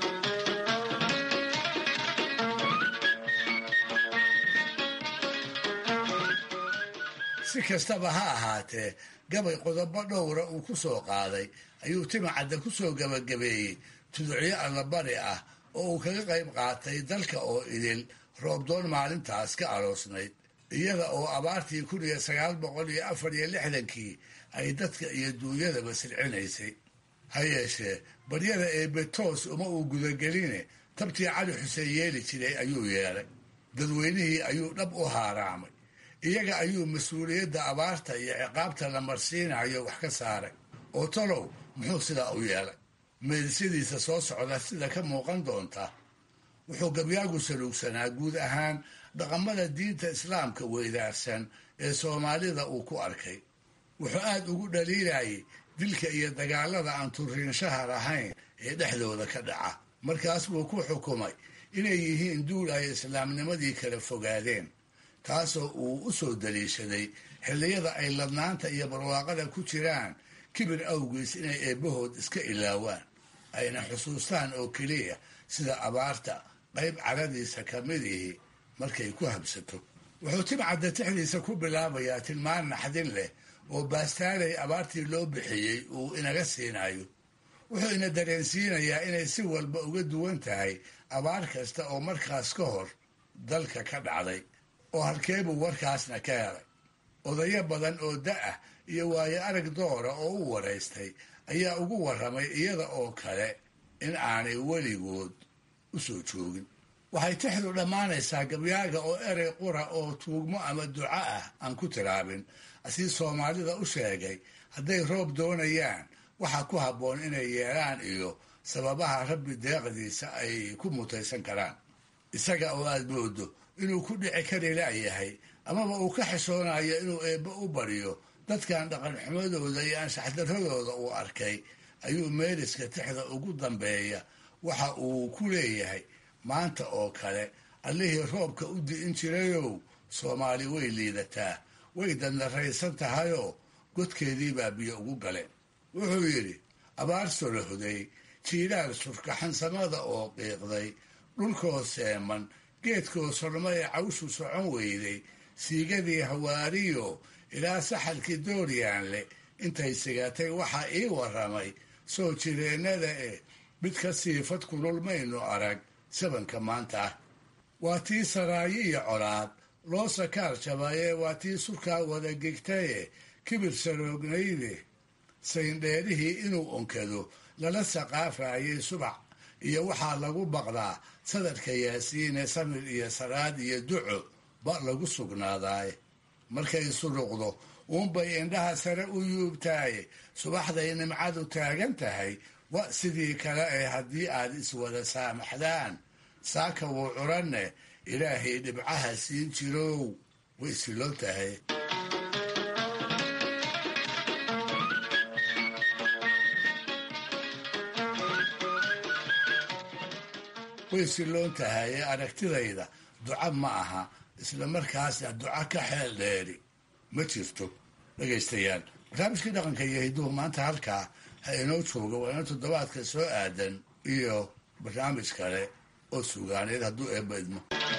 si kastaba ha ahaatee gabay qodobo dhowra uu ku soo qaaday ayuu timacadda ku soo gabagabeeyey tuducyo allabari ah oo uu kaga qayb qaatay dalka oo idil roobdoon maalintaas ka aroosnayd iyada oo abaartii kun iyo sagaal boqol iyo afar iyo lixdankii ay dadka iyo duunyadaba silcinaysay ha yeeshee baryada eebbe toos uma uu gudageline tabtii cali xuseen yeeli jiray ayuu yeelay dadweynihii ayuu dhab u haaraamay iyaga ayuu mas-uuliyadda abaarta iyo ciqaabta la marsiinayo wax ka saaray oo talow muxuu sidaa u yeelay meedisyadiisa soo socda sida ka muuqan doonta wuxuu gabyaagu saluugsanaa guud ahaan dhaqamada diinta islaamka weydaarsan ee soomaalida uu ku arkay wuxuu aad ugu dhaliilayay dilka iyo dagaalada aan turiinshaha lahayn ee dhexdooda ka dhaca markaas buu ku xukumay inay yihiin duul ay islaamnimadii kala fogaadeen taasoo uu u soo daliishaday xilliyada ay ladnaanta iyo barwaaqada ku jiraan kibir awgiis inay eebbahood iska ilaawaan ayna xusuustaan oo keliya sida abaarta qayb caradiisa ka midihi markay ku habsato wuxuu timcadda tixdiisa ku bilaabayaa tilmaan naxdin leh oo baastaalay abaartii loo bixiyey uu inaga siinayo wuxuu ina dareensiinayaa inay si walba uga duwan tahay abaar kasta oo markaas ka hor dalka ka dhacday oo halkeebuu warkaasna ka helay odayo badan oo da-ah iyo waayo arag doora oo u waraystay ayaa ugu warramay iyada oo kale in aanay weligood u soo joogin waxay tixdu dhammaanaysaa gabyaaga oo erey qura oo tuugmo ama duco ah aan ku tiraabin asii soomaalida u sheegay hadday roob doonayaan waxaa ku habboon inay yeelaan iyo sababaha rabbi deeqdiisa ay ku mutaysan karaan isaga oo aad moodo inuu ku dhici kari la'yahay amaba uu ka xishoonayo inuu eebbe u baryo dadkan dhaqanxumadooda iyo anshaxdaradooda uu arkay ayuu meeliska tixda ugu dambeeya waxa uu ku leeyahay maanta oo kale allihii roobka u di'in jirayow soomaali way liidataa way dandaraysan tahayoo godkeedii baa biyo ugu gale wuxuu yidhi abaar solohday jiilaal surkaxansamada oo qiiqday dhulkoo seeman geedkoo sorma ee cawshu socon weyday siigadii hawaariyo ilaa saxalkii dooryaanle intay sigatay waxaa ii warramay soo jireennada eh mid ka siifad kulul maynu arag sabanka maanta ah waa tii saraayo iyo colaad loo sakaar jabaye waa tii surkaa wada gegtaye kibir saroognayde sayndheerihii inuu onkado lala saqaafayay subax iyo waxaa lagu baqdaa sadarka yaasiine samir iyo saraad iyo duco ba lagu sugnaadaaye markay suruqdo uunbay indhaha sare u yuubtaaye subaxday nimcadu taagan tahay wa sidii kale ee haddii aad iswada saamaxdaan saaka wuu curanne ilaahay dhibcaha siin jirow way silon tahay way siloon tahay ee aragtidayda duca ma aha isla markaasna duco ka xeel dheeri ma jirto dhegaystayaal barnaamijkii dhaqanka iyo hidduhu maanta halkaa ha inoo jooga waa ina toddobaadka soo aadan iyo barnaamij kale oo sugaaneed hadduu eebba idmo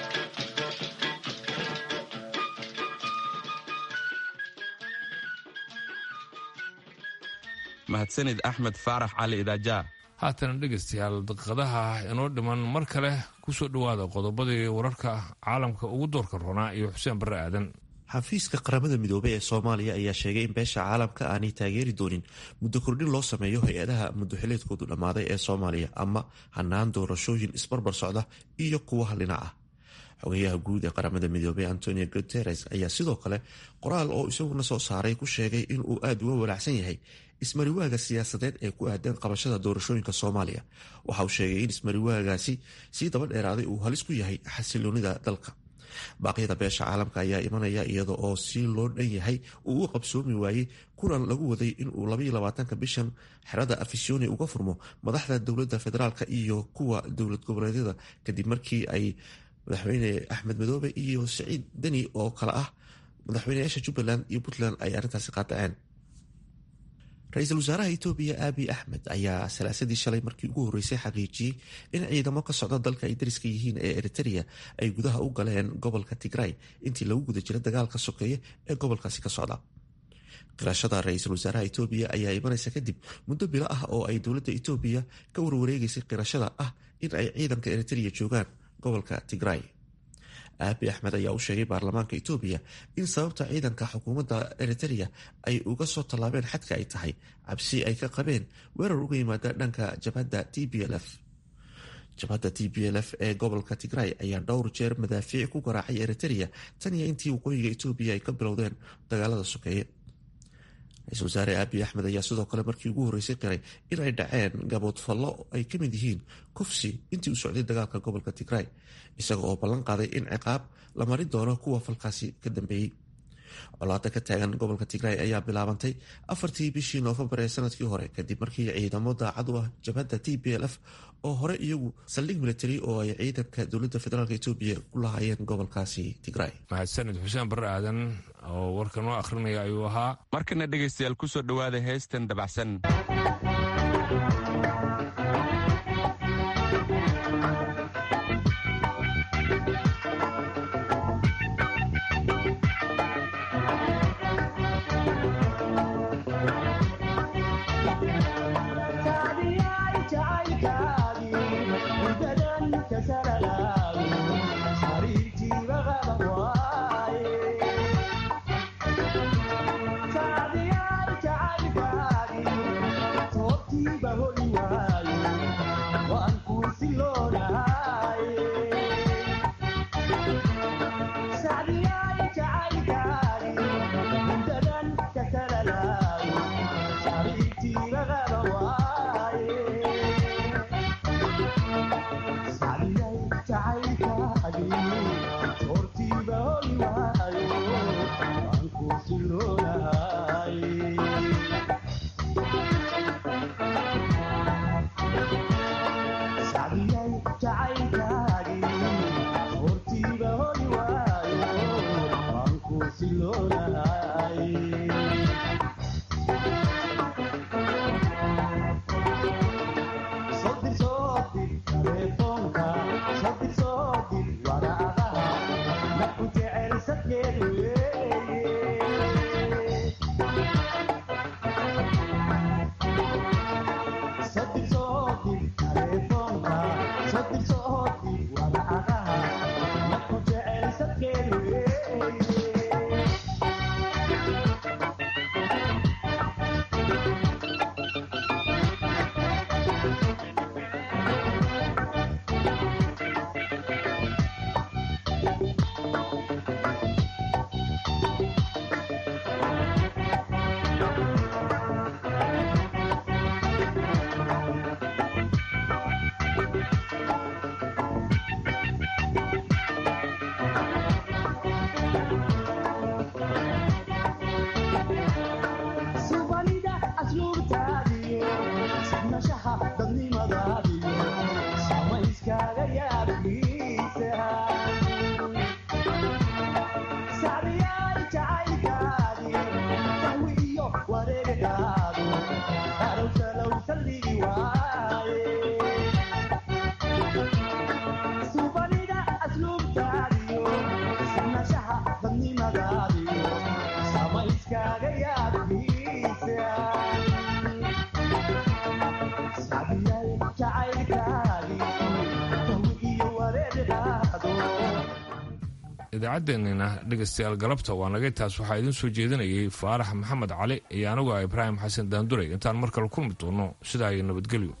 mahadsanid axmed faarax cali idaaja haatana dhegaystayaal daqiiqadaha inoo dhiman mar kale kusoo dhowaada qodobadii wararka caalamka ugu doorka roonaa iyo xuseen barre aadan xafiiska qaramada midoobey ee soomaaliya ayaa sheegay in beesha caalamka aanay taageeri doonin muddo kordhin loo sameeyo hay-adaha muddoxileedkoodu dhammaaday ee soomaaliya ama hanaan doorashooyin isbarbar socda iyo kuwa hallina ah xogayaha guud ee qaramada midoobey antonio guteres ayaa sidoo kale qoraal oo isaguna soo saaray ku sheegay inuu aada uga walaacsan yahay ismariwaaga siyaasadeed ee ku aadan qabashada doorashooyinka soomaaliya waxa uu sheegay in ismariwaagaasi sii daba dheeraaday uu halis ku yahay xasiloonida dalka baaqyada beesha caalamka ayaa imanaya iyada oo si loo dhan yahay uu u qabsoomi waayey kulan lagu waday inuu labaatanka bishan xerada afisyooni uga furmo madaxda dowladda federaalka iyo kuwa dowlad goboleedyada kadib markii ay madaxweyne axmed madoobe iyo siciid deni oo kale ah madaxweyneyaasha jubbaland iyo puntland ay arrintaasi qaadaceen ra-iisul wasaaraha etoobiya aabi axmed ayaa salaasadii shalay markii ugu horreysay xaqiijiyey in ciidamo ka socda dalka ay dariska yihiin ee eritrea ay gudaha u galeen gobolka tigray intii lagu guda jira dagaalka sokeeye ee gobolkaasi ka socda qirashada ra-iisul wasaaraha etoobiya ayaa imanaysa kadib muddo bilo ah oo ay dowladda etoobiya ka warwareegeysay qirashada ah in ay ciidanka eritrea joogaan gobolka tigray aabi axmed ayaa u sheegay baarlamaanka etoobiya in sababta ciidanka xukuumadda eritrea ay uga soo tallaabeen xadka ay tahay cabsi ay ka qabeen weerar uga yimaada dhanka jabhadda t b l f jabhadda t b l f ee gobolka tigray ayaa dhowr jeer madaafiic ku garaacay eritrea tan iyo intii waqooyiga etoobiya ay ka bilowdeen dagaalada sokeeye ra-isul wasaare aabi axmed ayaa sidoo kale markii ugu horreysay qiray in ay dhaceen gaboodfallo ay ka mid yihiin kufsi intii uu socday dagaalka gobolka tigray isaga oo ballan qaaday in ciqaab la marin doono kuwa falkaasi ka dambeeyey colaada ka taagan gobolka tigray ayaa bilaabantay afartii bishii noofembar ee sanadkii hore kadib markii ciidamo daacad u ah jabhadda t b l f oo hore iyagu saldhig military oo ay ciidanka dowladda federaalk etoobiya ku lahaayeen gobolkaasi tigray mahadsanid xuseen barre aadan oo warka noo akhrinaya ayuu ahaa markana dhegaystayaal kusoo dhowaada heestan dabacsan Yeah. idaacaddeenina dhegaystayaal galabta waa nagay taas waxaa idiin soo jeedinayay faarax maxamed cali iyo anigu ah ibraahim xasan daanduray intaan mar kale kulmi doono sidaa iyo nabadgelyo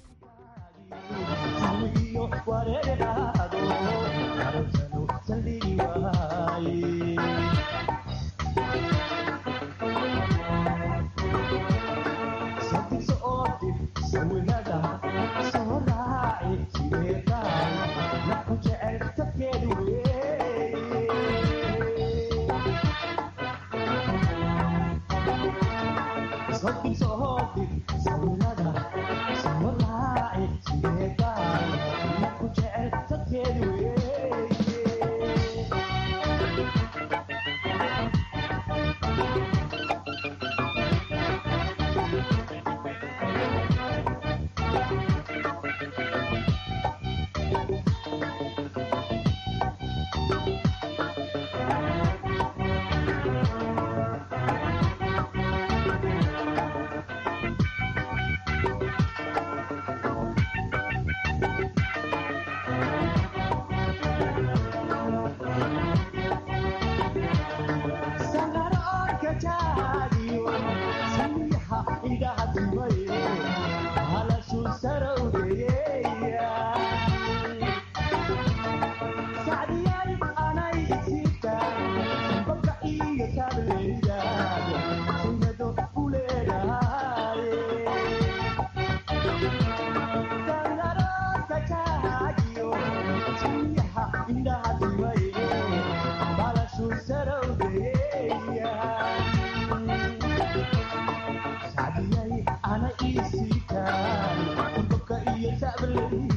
ana ii siitaan dabka iyo sacbaley